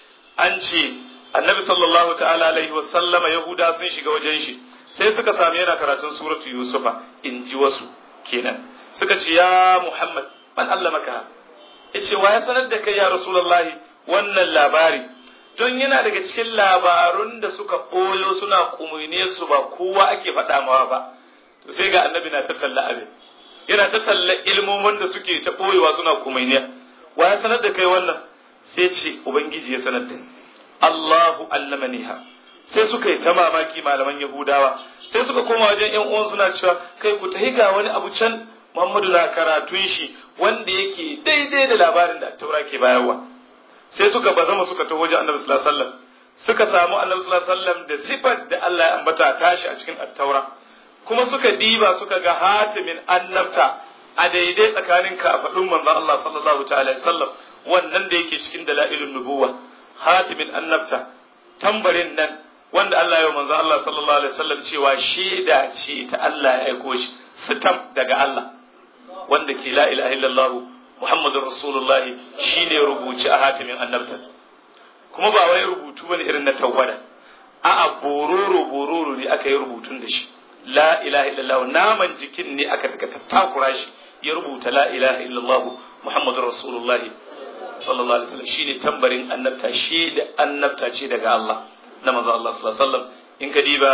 an ce Annabi sallallahu ta'ala alaihi wa sallama Yahuda sun shiga wajen shi sai suka sami yana karatun suratu Yusufa in ji wasu kenan suka ce ya Muhammad man allamaka yace wa ya sanar da kai ya Rasulullahi wannan labari don yana daga cikin labarun da suka ɓoyo suna kumune su ba kowa ake faɗa mawa ba to sai ga annabi na tattalla abin yana tattalla ilmomin da suke ta ɓoyewa suna kumune wa ya sanar da kai wannan sai ce ubangiji ya sanar da ni Allahu allamaniha sai suka yi ta mamaki malaman Yahudawa sai suka koma wajen ƴan uwan suna cewa kai ku tahi ga wani abu can Muhammadu na karatun shi wanda yake daidai da labarin da Taura ke bayarwa sai suka bazama suka taho wajen Annabi sallallahu alaihi wasallam suka samu Annabi sallallahu alaihi wasallam da sifar da Allah ya ambata tashi a cikin At-Taura kuma suka diba suka ga hatimin annabta a daidai tsakanin kafadun manzon Allah sallallahu ta'ala alaihi wasallam wannan da yake cikin dalailun nubuwa hatimin annabta tambarin nan wanda Allah ya manzon Allah sallallahu alaihi wasallam cewa shaida ce ta Allah ya aiko shi sitam daga Allah wanda ke la ilaha illallah Muhammadur Rasulullah shine rubuci a hatimin annabta kuma ba wai rubutu bane irin na tawwada a'a bororo bororo ne aka yi rubutun da shi la ilaha illallah naman jikin ne aka daga tattakura shi ya rubuta la ilaha illallah Muhammadur Rasulullah sallallahu alaihi wasallam shine tambarin annabta shi da annabta ce daga Allah na manzo Allah sallallahu alaihi wasallam in ka diba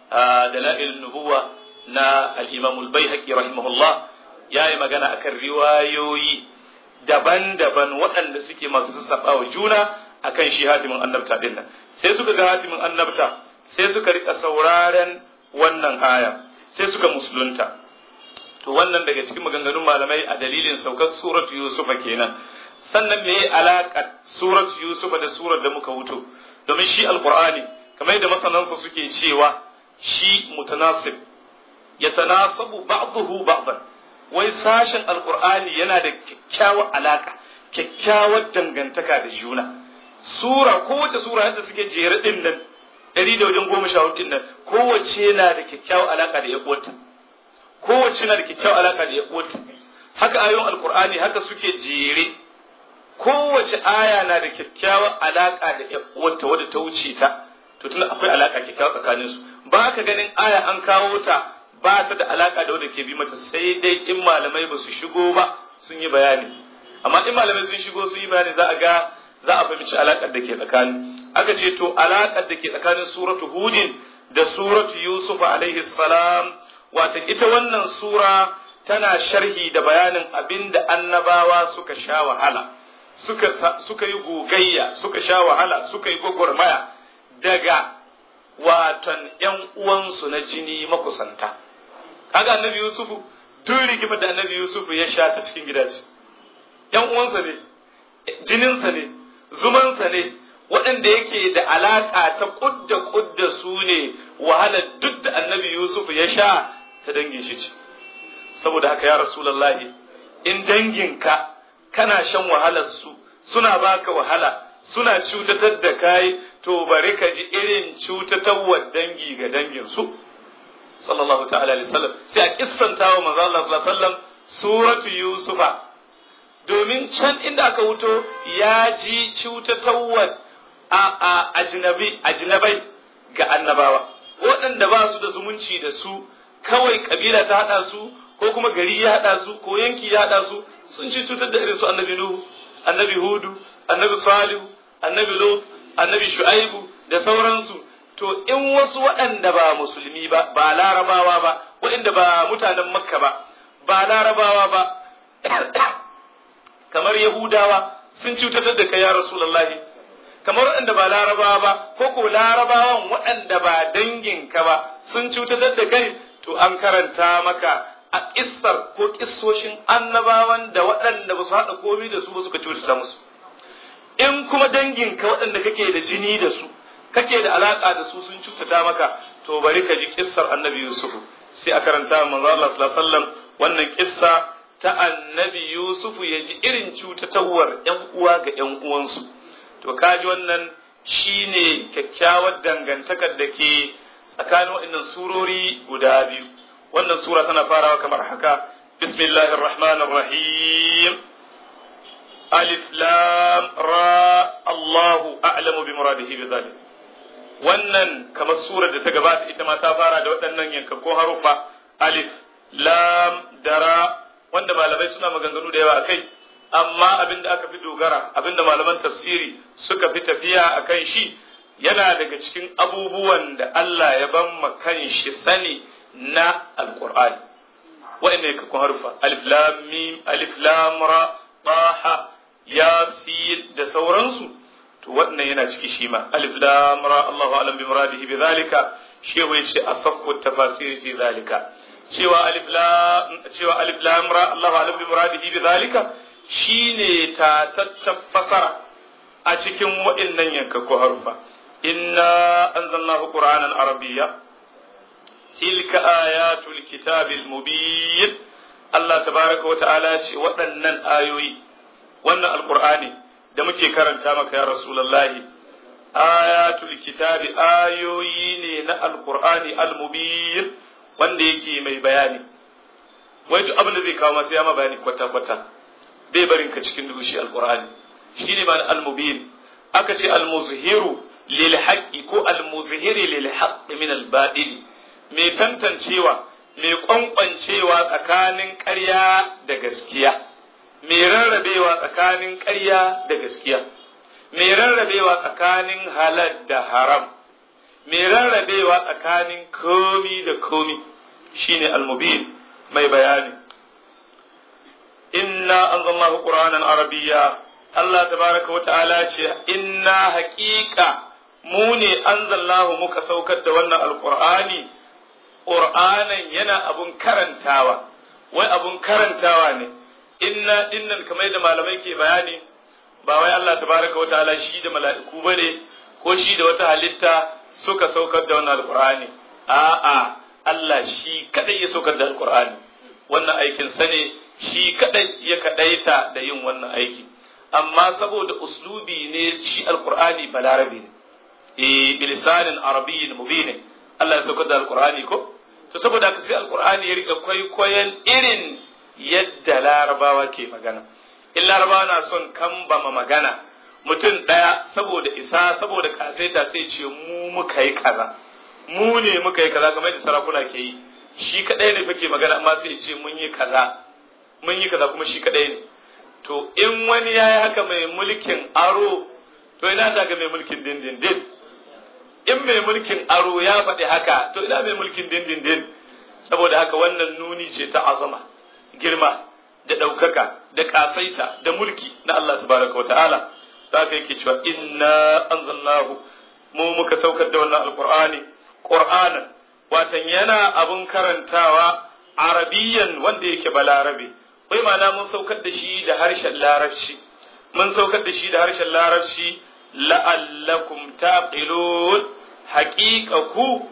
dalail nubuwa na al-Imam al-Baihaqi rahimahullah yayi magana akan riwayoyi daban-daban waɗanda suke masu sassaɓa wa juna akan shi hatimin annabta din nan sai suka ga hatimin annabta sai suka rika sauraren wannan aya sai suka musulunta to wannan daga cikin maganganun malamai a dalilin saukar suratu yusufa kenan sannan me alaka suratu yusufa da surar da muka wuto domin shi alqur'ani kamar yadda masanansa suke cewa shi mutanasib yatanasabu ba'dahu ba'dan wai sashen alqur'ani yana da kyakkyawar alaka kyakkyawar dangantaka da juna sura kowace sura yadda suke jere din nan ɗari da wajen goma sha hudu din nan kowace na da kyakkyawar alaka da yaƙuwarta kowace na da kyakkyawar alaka da yaƙuwarta haka ayoyin alqur'ani haka suke jere kowace aya na da kyakkyawar alaka da yaƙuwarta wadda ta wuce ta to tun akwai alaka kyakkyawar tsakanin su ba ka ganin aya an kawo ta ba ta da alaka da wadda ke bi mata sai dai in malamai ba su shigo ba sun yi bayani amma in malamai sun shigo sun yi bayani za a ga za a fahimci alakar da ke tsakani aka ce to alakar da ke tsakanin suratu hudin da suratu yusuf alaihi salam wata ita wannan sura tana sharhi da bayanin abin da annabawa suka sha wahala suka suka yi gogayya suka sha wahala suka yi gwagwarmaya daga watan ‘yan uwansu na jini makusanta. Kaga annabi Yusufu, tun rigimar da annabi Yusufu ya sha ta cikin gidaje. ‘Yan uwansa ne, jininsa ne, zumansa ne, waɗanda yake da alaƙa ta ƙudda ƙudda su ne wahalar duk da annabi Yusufu ya sha ta dangin shi ce. Saboda haka ya Rasulallahi, in danginka kana shan wahalar su, suna baka wahala, suna cutatar da kai to bari ka ji irin cutatarwar dangi ga danginsu sallallahu ta'ala alaihi wasallam sai a kissanta wa manzo Allah sallallahu alaihi wasallam suratu yusufa domin can inda aka wuto ya ji cutatarwar a a ajnabi ajnabai ga annabawa waɗanda ba su da zumunci da su kawai kabila ta hada su ko kuma gari ya hada su ko yanki ya hada su sun ci cutar da irin su annabi nuhu annabi hudu annabi salihu annabi lut annabi shu'aibu da sauransu to in wasu waɗanda ba musulmi ba ba larabawa ba waɗanda ba mutanen makka ba ba larabawa ba kamar yahudawa sun cutatar da kai ya rasulullahi kamar waɗanda ba larabawa ba ko ko larabawan waɗanda ba danginka ba sun cutatar da kai to an karanta maka a kissar ko kissoshin annabawan da waɗanda ba su haɗa komi da su ba suka cutata musu in kuma danginka waɗanda kake da jini da su kake da alaƙa da su sun cutata maka to bari ka ji kissar annabi yusuf sai a karanta manzo Allah sallallahu alaihi wasallam wannan kissa ta annabi yusuf ya ji irin cutatawar ƴan uwa ga ƴan uwansu to kaji wannan shine kyakkyawar dangantakar da ke tsakanin waɗannan surori guda biyu wannan sura tana farawa kamar haka bismillahir rahmanir rahim alif lam ra Allahu a'lamu bi muradihi bi dhalik wannan kamar surar da ta gabata ita ma ta fara da waɗannan yankakkun harufa alif lam dara wanda malamai suna maganganu da yawa akai amma abin da aka fi dogara abin da malaman tafsiri suka fi tafiya akan shi yana daga cikin abubuwan da Allah ya ban ma kan shi sani na alqur'ani wa'annan yankakkun harufa alif lam mim alif lam ra taha yasin da sauransu to wannan yana ciki shi ma alif lam ra Allahu alam bi muradihi bi zalika shehu yace asaqu tafasir fi zalika cewa alif lam cewa alif lam ra Allahu alam bi muradihi bi zalika shine ta tattafasara a cikin wa'annan yankakku harufa inna anzalnahu qur'anan arabiyya tilka ayatul kitabil mubin Allah tabaraka wa ta'ala ce waɗannan ayoyi wannan alqur'ani da muke karanta maka ya rasulullahi ayatul kitabi ayoyi ne na alqur'ani almubin wanda yake mai bayani wai duk abin da zai kawo masa ya ma bayani kwata kwata bai barin ka cikin duhu shi alqur'ani shine ma almubin aka ce almuzhiru lil haqqi ko almuzhiri lil haqqi min al mai tantancewa mai kwankwancewa tsakanin ƙarya da gaskiya mai rarrabewa tsakanin ƙarya da gaskiya mai rarrabewa tsakanin halal da haram mai rarrabewa tsakanin komi da komi shine almubin mai bayani inna anzalnahu qur'anan arabiyya Allah tabaraka wa ta'ala ce inna haqiqa mu ne anzalnahu muka saukar da wannan alqur'ani qur'anan yana abun karantawa wai abun karantawa ne inna dinnan kamar da malamai ke bayani ba wai Allah tabaraka wa ta'ala shi da mala'iku bane ko shi da wata halitta suka saukar da wannan alqur'ani a'a Allah shi kadai ya saukar da alqur'ani wannan aikin sa ne shi kadai ya kadaita da yin wannan aiki amma saboda uslubi ne shi alqur'ani balarabi ne eh bilisanin arabiyyin mubin Allah ya saukar da alqur'ani ko to saboda haka sai alqur'ani ya rika kwaikwayon irin yadda larabawa ke magana in larabawa na son kambama magana mutum ɗaya saboda isa saboda kasaita sai ce mu muka yi kaza mu ne muka yi kaza kamar da sarakuna ke yi shi kadai ne fake magana amma sai ce mun yi kaza mun yi kaza kuma shi kadai ne to in wani ya yi haka mai mulkin aro to ina ta ga mai mulkin dindindin in mai mulkin aro ya faɗi haka to ina mai mulkin dindindin saboda haka wannan nuni ce ta azama girma da ɗaukaka da ƙasaita da mulki na Allah tabaraka wa ta'ala za ka yake cewa inna anzalnahu mu muka saukar da wannan alqur'ani qur'anan watan yana abun karantawa arabiyan wanda yake balarabe wai ma'ana mun saukar da shi da harshen larabci mun saukar da shi da harshen larabci la'allakum taqilun haqiqa ku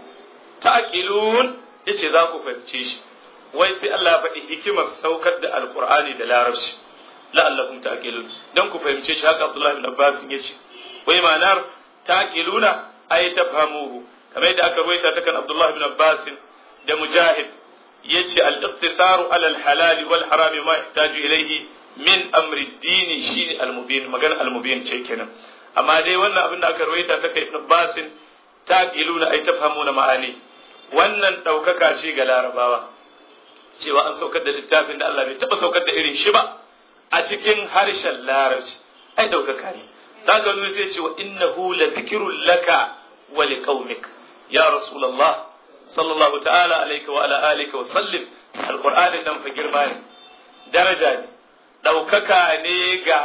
taqilun yace za ku fahimce shi wai sai Allah ya faɗi hikimar saukar da alqur'ani da larabci la'allakum taqilun dan ku fahimce shi haka Abdullah ibn Abbas yace wai ma'anar taqiluna ay tafhamuhu kamar yadda aka ruwaita ta kan Abdullah ibn Abbas da Mujahid yace al-iqtisaru ala al-halal wal haram ma yahtaju ilayhi min amri ad-din shine al-mubin magana al-mubin ce kenan amma dai wannan abin da aka ruwaita ta kai ibn Abbas taqiluna ay tafhamuna ma'ani wannan daukaka ce ga larabawa cewa an saukar da littafin da Allah bai taba saukar da irin shi ba a cikin harshen larabci ai daukaka ne za ka nuna zai ce wa innahu la dhikrun laka wa liqaumik ya rasulullah sallallahu ta'ala alayka wa ala alika wa sallim alqur'anin nan fa girma ne daraja ne daukaka ne ga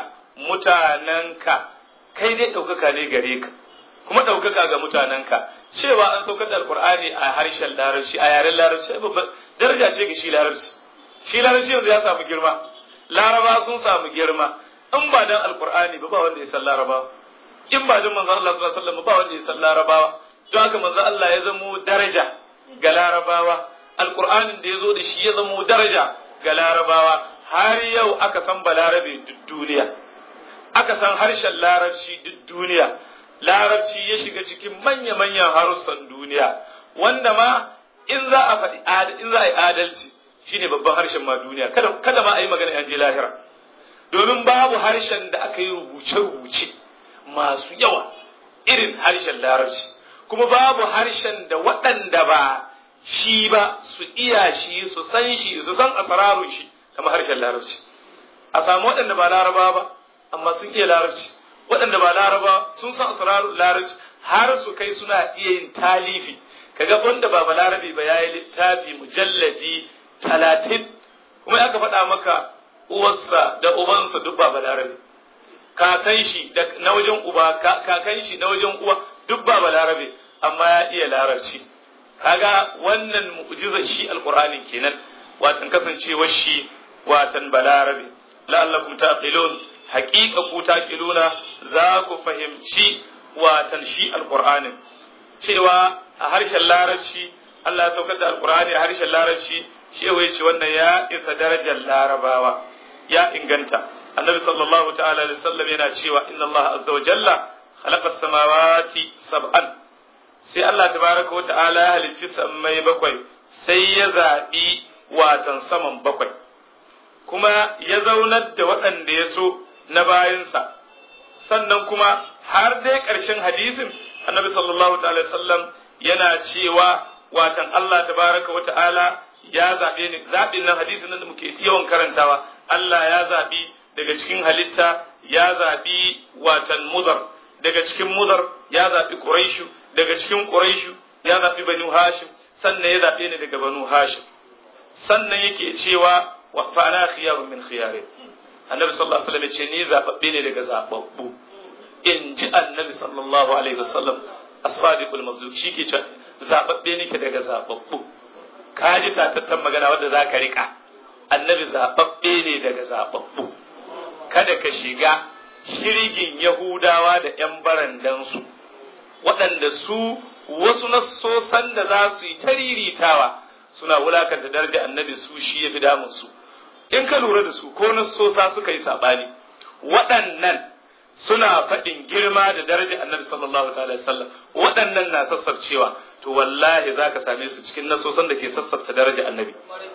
mutanenka kai dai daukaka ne gare ka kuma daukaka ga mutanenka cewa an saukar da alqur'ani a harshen larabci a yaren larabci daraja ce ga shi larabci shi larabci yanzu ya samu girma laraba sun samu girma in ba dan alqur'ani ba ba wanda ya san laraba in ba dan manzon Allah sallallahu alaihi wasallam ba wanda ya san larabawa don haka manzon Allah ya zamo daraja ga larabawa alqur'anin da ya zo da shi ya zamo daraja ga larabawa har yau aka san balarabe duk duniya aka san harshen larabci duk duniya larabci ya shiga cikin manya-manyan harussan duniya wanda ma in za a faɗi in za a yi adalci shine babban harshen ma duniya kada kada ma a yi magana an je lahira domin babu harshen da aka yi rubuce-rubuce masu yawa irin harshen larabci kuma babu harshen da waɗanda ba shi ba su iya shi su san shi su san asararun shi kamar harshen larabci a samu waɗanda ba laraba ba amma sun iya larabci waɗanda ba laraba sun san asararun larabci har su kai suna iya yin talifi kaga wanda ba balarabe ba yayi littafi mujalladi talatin kuma aka faɗa maka uwarsa da ubansa duk ba balarabe kakan shi na wajen uba kakan shi na wajen uwa duk ba balarabe amma ya iya larabci kaga wannan mu'jizar shi alqur'ani kenan watan kasancewar shi watan balarabe la'allakum taqilun haqiqa ku taqiluna za ku fahimci watan shi alqur'anin cewa a harshen larabci Allah ya saukar da alqur'ani a harshen larabci shi ya ce wannan ya isa darajar larabawa ya inganta annabi sallallahu ta'ala alaihi wasallam yana cewa inna Allah azza wa jalla khalaqa samawati sab'an sai Allah tabaraka wa ta'ala ya halicci sammai bakwai sai ya zaɓi watan saman bakwai kuma ya zaunar da waɗanda ya so na bayansa sannan kuma har dai ƙarshen hadisin annabi sallallahu ta'ala sallam yana cewa watan Allah tabaraka wa ta'ala ya zaɓe ni zaɓin nan hadisin nan da muke yawan karantawa Allah ya zaɓi daga cikin halitta ya zaɓi watan mudar daga cikin mudar ya zaɓi quraishu daga cikin quraishu ya zaɓi banu hashim sannan ya zaɓe ni daga banu hashim sannan yake cewa wa fa ana khiyarun min khiyarin annabi sallallahu alaihi wasallam ya ce ni zaɓaɓɓe ne daga zaɓaɓɓu in ji annabi sallallahu alaihi wasallam as-sadiqul mazlum shi ke cewa zaɓaɓɓe nake daga zaɓaɓɓu ka ji tatattan magana wadda za ka riƙa annabi zaɓaɓɓe ne daga zaɓaɓɓu kada ka shiga shirgin yahudawa da ‘yan barandansu waɗanda su wasu nassosan da za su yi tariritawa suna wulakanta daraja annabi su shi ya fi damunsu in ka lura da su ko nassosa suka yi saɓani waɗannan suna faɗin girma da daraja annabi sallallahu ta'ala sallam waɗannan na sassarcewa to wallahi za ka same su cikin nasosan da ke sassafta daraja annabi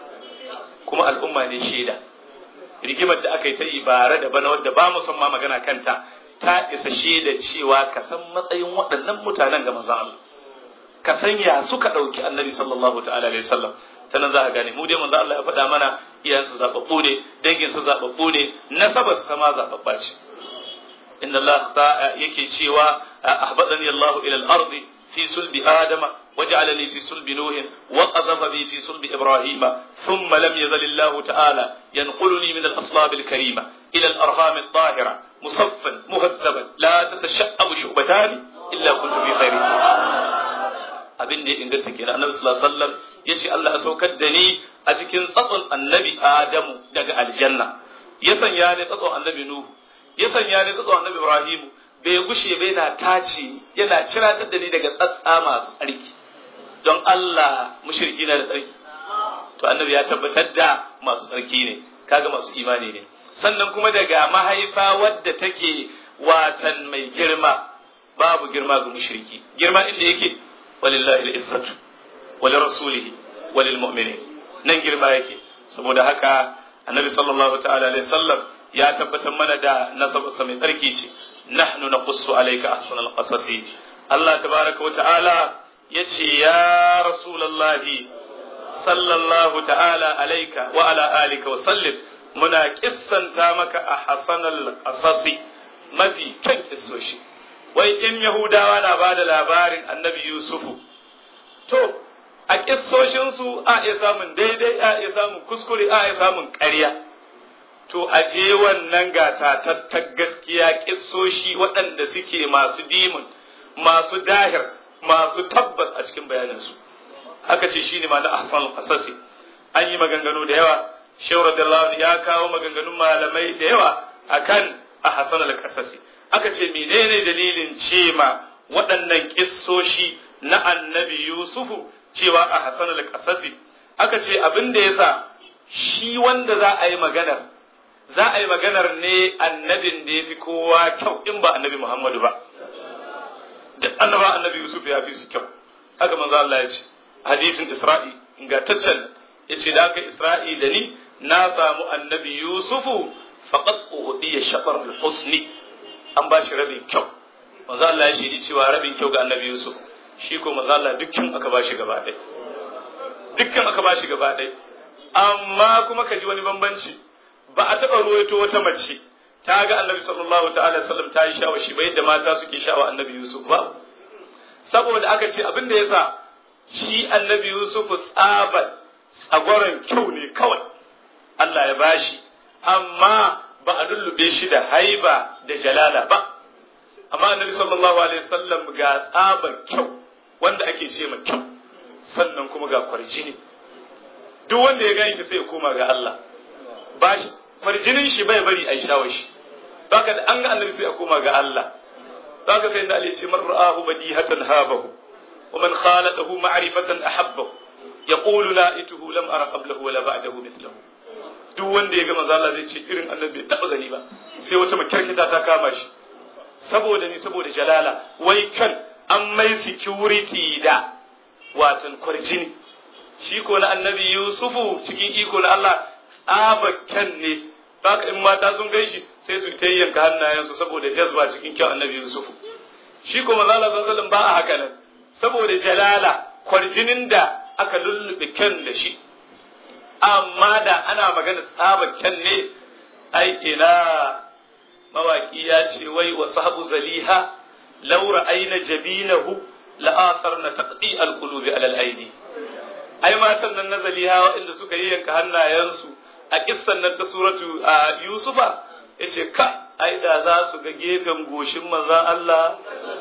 kuma al'umma ne shaida rigimar da aka yi ta ibara da bana wadda ba mu son ma magana kanta ta isa shaida cewa ka san matsayin waɗannan mutanen ga manzon Allah ka san ya suka ɗauki annabi sallallahu ta'ala alaihi sallam ta nan za ka gane mu dai manzon Allah ya faɗa mana iyayensu zaɓaɓɓu ne danginsu zaɓaɓɓu ne nasabar sama zaɓaɓɓa ce inna Allah yake cewa ahbadani Allah ila al-ardi في صلب آدم وجعلني في صلب نوح وقذف بي في صلب إبراهيم ثم لم يزل الله تعالى ينقلني من الأصلاب الكريمة إلى الأرهام الطاهرة مصفا مهذبا لا تتشأم شعبتان إلا كنت في خير abin da ya inganta kenan annabi sallallahu alaihi wasallam yace Allah ya saukar da ni a cikin tsatson annabi Adamu daga aljanna ya sanya ni tsatson annabi Nuhu ya sanya ni tsatson annabi Ibrahimu bai gushe bai na tace yana ciratar da ni daga tsatsa masu tsarki don Allah mushriki na da tsarki to annabi ya tabbatar da masu tsarki ne kaga masu imani ne sannan kuma daga mahaifa wadda take watan mai girma babu girma ga mushriki girma inda yake walillahi al-izzatu wa lirasulihi wa lilmu'minin nan girma yake saboda haka annabi sallallahu ta'ala alaihi wasallam ya tabbatar mana da nasabarsa mai tsarki ce نحن نقص عليك أحسن القصص الله تبارك وتعالى يتي يا رسول الله صلى الله تعالى عليك وعلى آلك وسلم منا قصا تامك أحسن القصص ما في كن السوشي wai in Yahudawa na ba da labarin annabi Yusufu, to, a ƙissoshinsu a iya samun daidai, a iya samun kuskure, a iya samun ƙarya. to a je wannan gatatattar gaskiya kissoshi waɗanda suke masu dimun masu dahir masu tabbas a cikin bayaninsu haka ce shine ma na ahsan qasasi an yi maganganu da yawa shehu radiyallahu ya kawo maganganun malamai da yawa akan ahsan al-qasasi aka ce menene dalilin ce ma waɗannan kissoshi na annabi yusufu cewa ahsan al-qasasi aka ce abin da yasa shi wanda za a yi maganar za a yi maganar ne annabin da ya fi kowa kyau in ba annabi Muhammadu ba. Duk annaba annabi Yusuf ya fi su kyau. Haka manzo Allah ya ce, hadisin Isra'i ingantaccen yace da aka isra'i da ni na samu annabi yusufu faqad uhdiya shatar al-husni an ba shi rabin kyau manzo Allah ya shiri cewa rabin kyau ga annabi yusuf shi ko manzo Allah dukkan aka ba shi gaba ɗaya dukkan aka ba shi gaba ɗaya amma kuma ka ji wani bambanci ba a taɓa ruwaito wata mace ta ga annabi sallallahu ta'ala sallam ta yi shawa shi ba yadda mata suke shawa annabi yusuf ba saboda aka ce abin da yasa shi annabi yusuf tsabar tsagoron kyau ne kawai Allah ya bashi amma ba a lullube shi da haiba da jalala ba amma annabi sallallahu alaihi wasallam ga tsabar kyau wanda ake ce ma kyau sannan kuma ga kwarjini duk wanda ya gani shi sai ya koma ga Allah ba shi kwarjinin shi bai bari a yi shawar shi baka da an ga annabi sai a koma ga Allah zaka sai da Ali ce man ra'ahu badihatan habahu wa man khalatahu ma'rifatan ahabbahu yaqulu la ituhu lam ara qablahu wala ba'dahu mithlahu duk wanda ya ga manzo Allah zai ce irin annabi bai taba gani ba sai wata makarkita ta kama shi saboda ni saboda jalala wai kan an mai security da watan kwarjini shi ko na annabi Yusufu cikin iko na Allah tsabakken ne baka in mata sun gaishi sai su ta yanka hannayensu saboda jazba cikin kyau annabi Yusufu shi ko manzo Allah sallallahu ba a haka nan saboda jalala kwarjinin da aka lullube kyan da shi amma da ana magana tsabakken ne ai ina mawaki ya ce wai wa sahabu zaliha laura aina jabinahu la'asarna taqdi alqulubi ala al-aidi ai matan nan na zaliha waɗanda suka yi yanka hannayensu a kissan nan ta suratu a yusufa yace ka ai da za su ga gefen goshin manzon Allah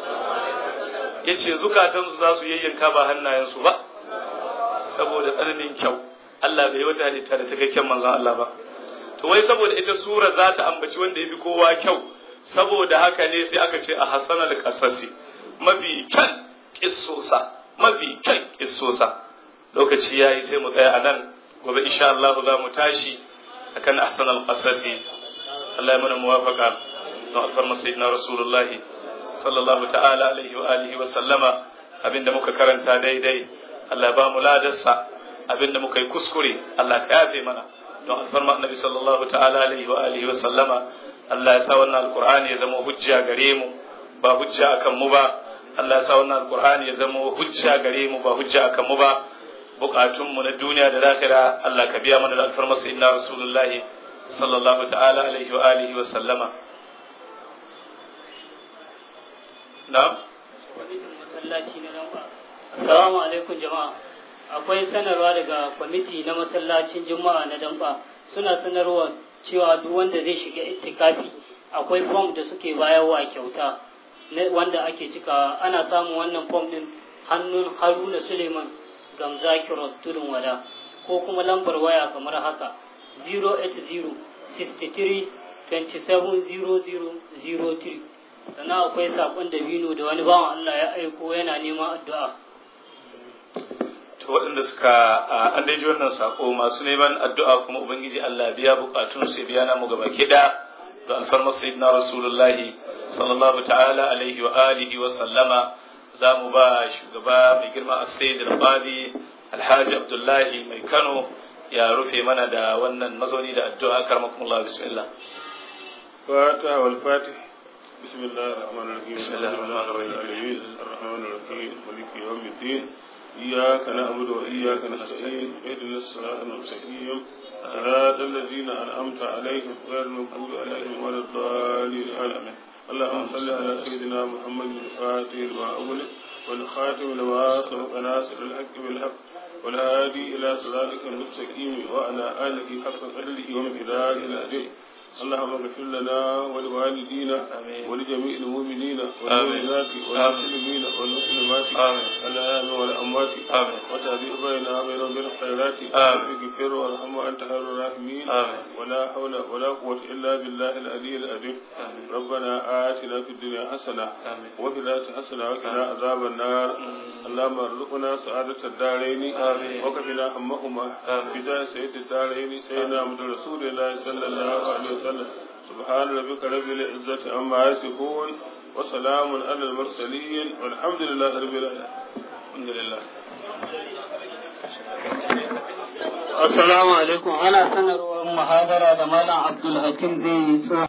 yace zukatansu za su yayyanka ba hannayensu ba saboda tsananin kyau Allah bai wata halitta da cikakken manzon Allah ba to wai saboda ita sura za ta ambaci wanda ya fi kowa kyau saboda haka ne sai aka ce a hasanal qasasi mafi kyan kissosa mafi kyan kissosa lokaci yayi sai mu tsaya anan gobe insha Allah za mu tashi akan ahsanal qasasi Allah ya mana muwafaqa don alfarma sayyidina rasulullah sallallahu ta'ala alaihi wa alihi wa sallama abinda muka karanta daidai Allah ya ba mu ladarsa abinda muka yi kuskure Allah ka yafe mana don alfarma annabi sallallahu ta'ala alaihi wa alihi wa sallama Allah ya sa wannan alqur'ani ya zama hujja gare mu ba hujja akan mu ba Allah ya sa wannan alqur'ani ya zama hujja gare mu ba hujja akan mu ba bukatun mu na duniya da lahira Allah ka biya mana da alfarma sayyidina rasulullah sallallahu ta'ala alaihi wa alihi wa sallama na'am masallaci na nan assalamu alaikum jama'a akwai sanarwa daga kwamiti na masallacin juma'a na damba suna sanarwa cewa duk wanda zai shiga itikafi akwai fom da suke bayarwa kyauta wanda ake cikawa ana samun wannan fom din hannun haruna suleiman gamza kirot tudun wada ko kuma lambar waya kamar haka 080 63 270003 sannan akwai sakon dabino da wani bawan Allah ya aiko yana neman addu'a to waɗanda suka an daji wannan sako masu neman addu'a kuma ubangiji Allah biya bukatun su biya namu gaba kida da alfarmar sayyidina rasulullah sallallahu ta'ala alaihi wa alihi wa sallama za mu ba shugaba mai girma as-sayyid al-qadi alhaji abdullahi mai kano ya rufe mana da wannan mazauni da addu'a karmakumullah bismillah fatiha wal fatih بسم الله الرحمن الرحيم بسم الله الرحمن الرحيم. الرحمن الرحيم مالك يوم الدين إياك نعبد وإياك نستعين اهدنا الصراط المستقيم صراط الذين أنعمت عليهم غير المغضوب عليهم ولا الضالين آمين اللهم صل على سيدنا محمد الفاتح لما أغلق والخاتم لما سبق ناصر الحق بالحق والهادي إلى صراطك المستقيم وعلى آله حق قدره ومقداره العظيم اللهم اغفر لنا ولوالدينا آمين. ولجميع المؤمنين والمؤمنات والمسلمين والمسلمات آمين. الأحياء والأموات آمين. وتهدي بيننا وبينهم بالخيرات آمين. اغفر وارحم وأنت خير الراحمين آمين. ولا حول ولا قوة إلا بالله العلي العظيم آمين. ربنا آتنا في الدنيا حسنة آمين. وفي الآخرة حسنة وقنا عذاب النار اللهم ارزقنا سعادة الدارين آمين. وكفنا همهما آمين. بداية سيد الدارين سيدنا محمد رسول الله صلى الله عليه وسلم سبحان ربك رب العزة عما يصفون وسلام على المرسلين والحمد لله رب العالمين الحمد لله Assalamu alaikum ana sanarwar muhadara da Malam Abdul Hakim zai yi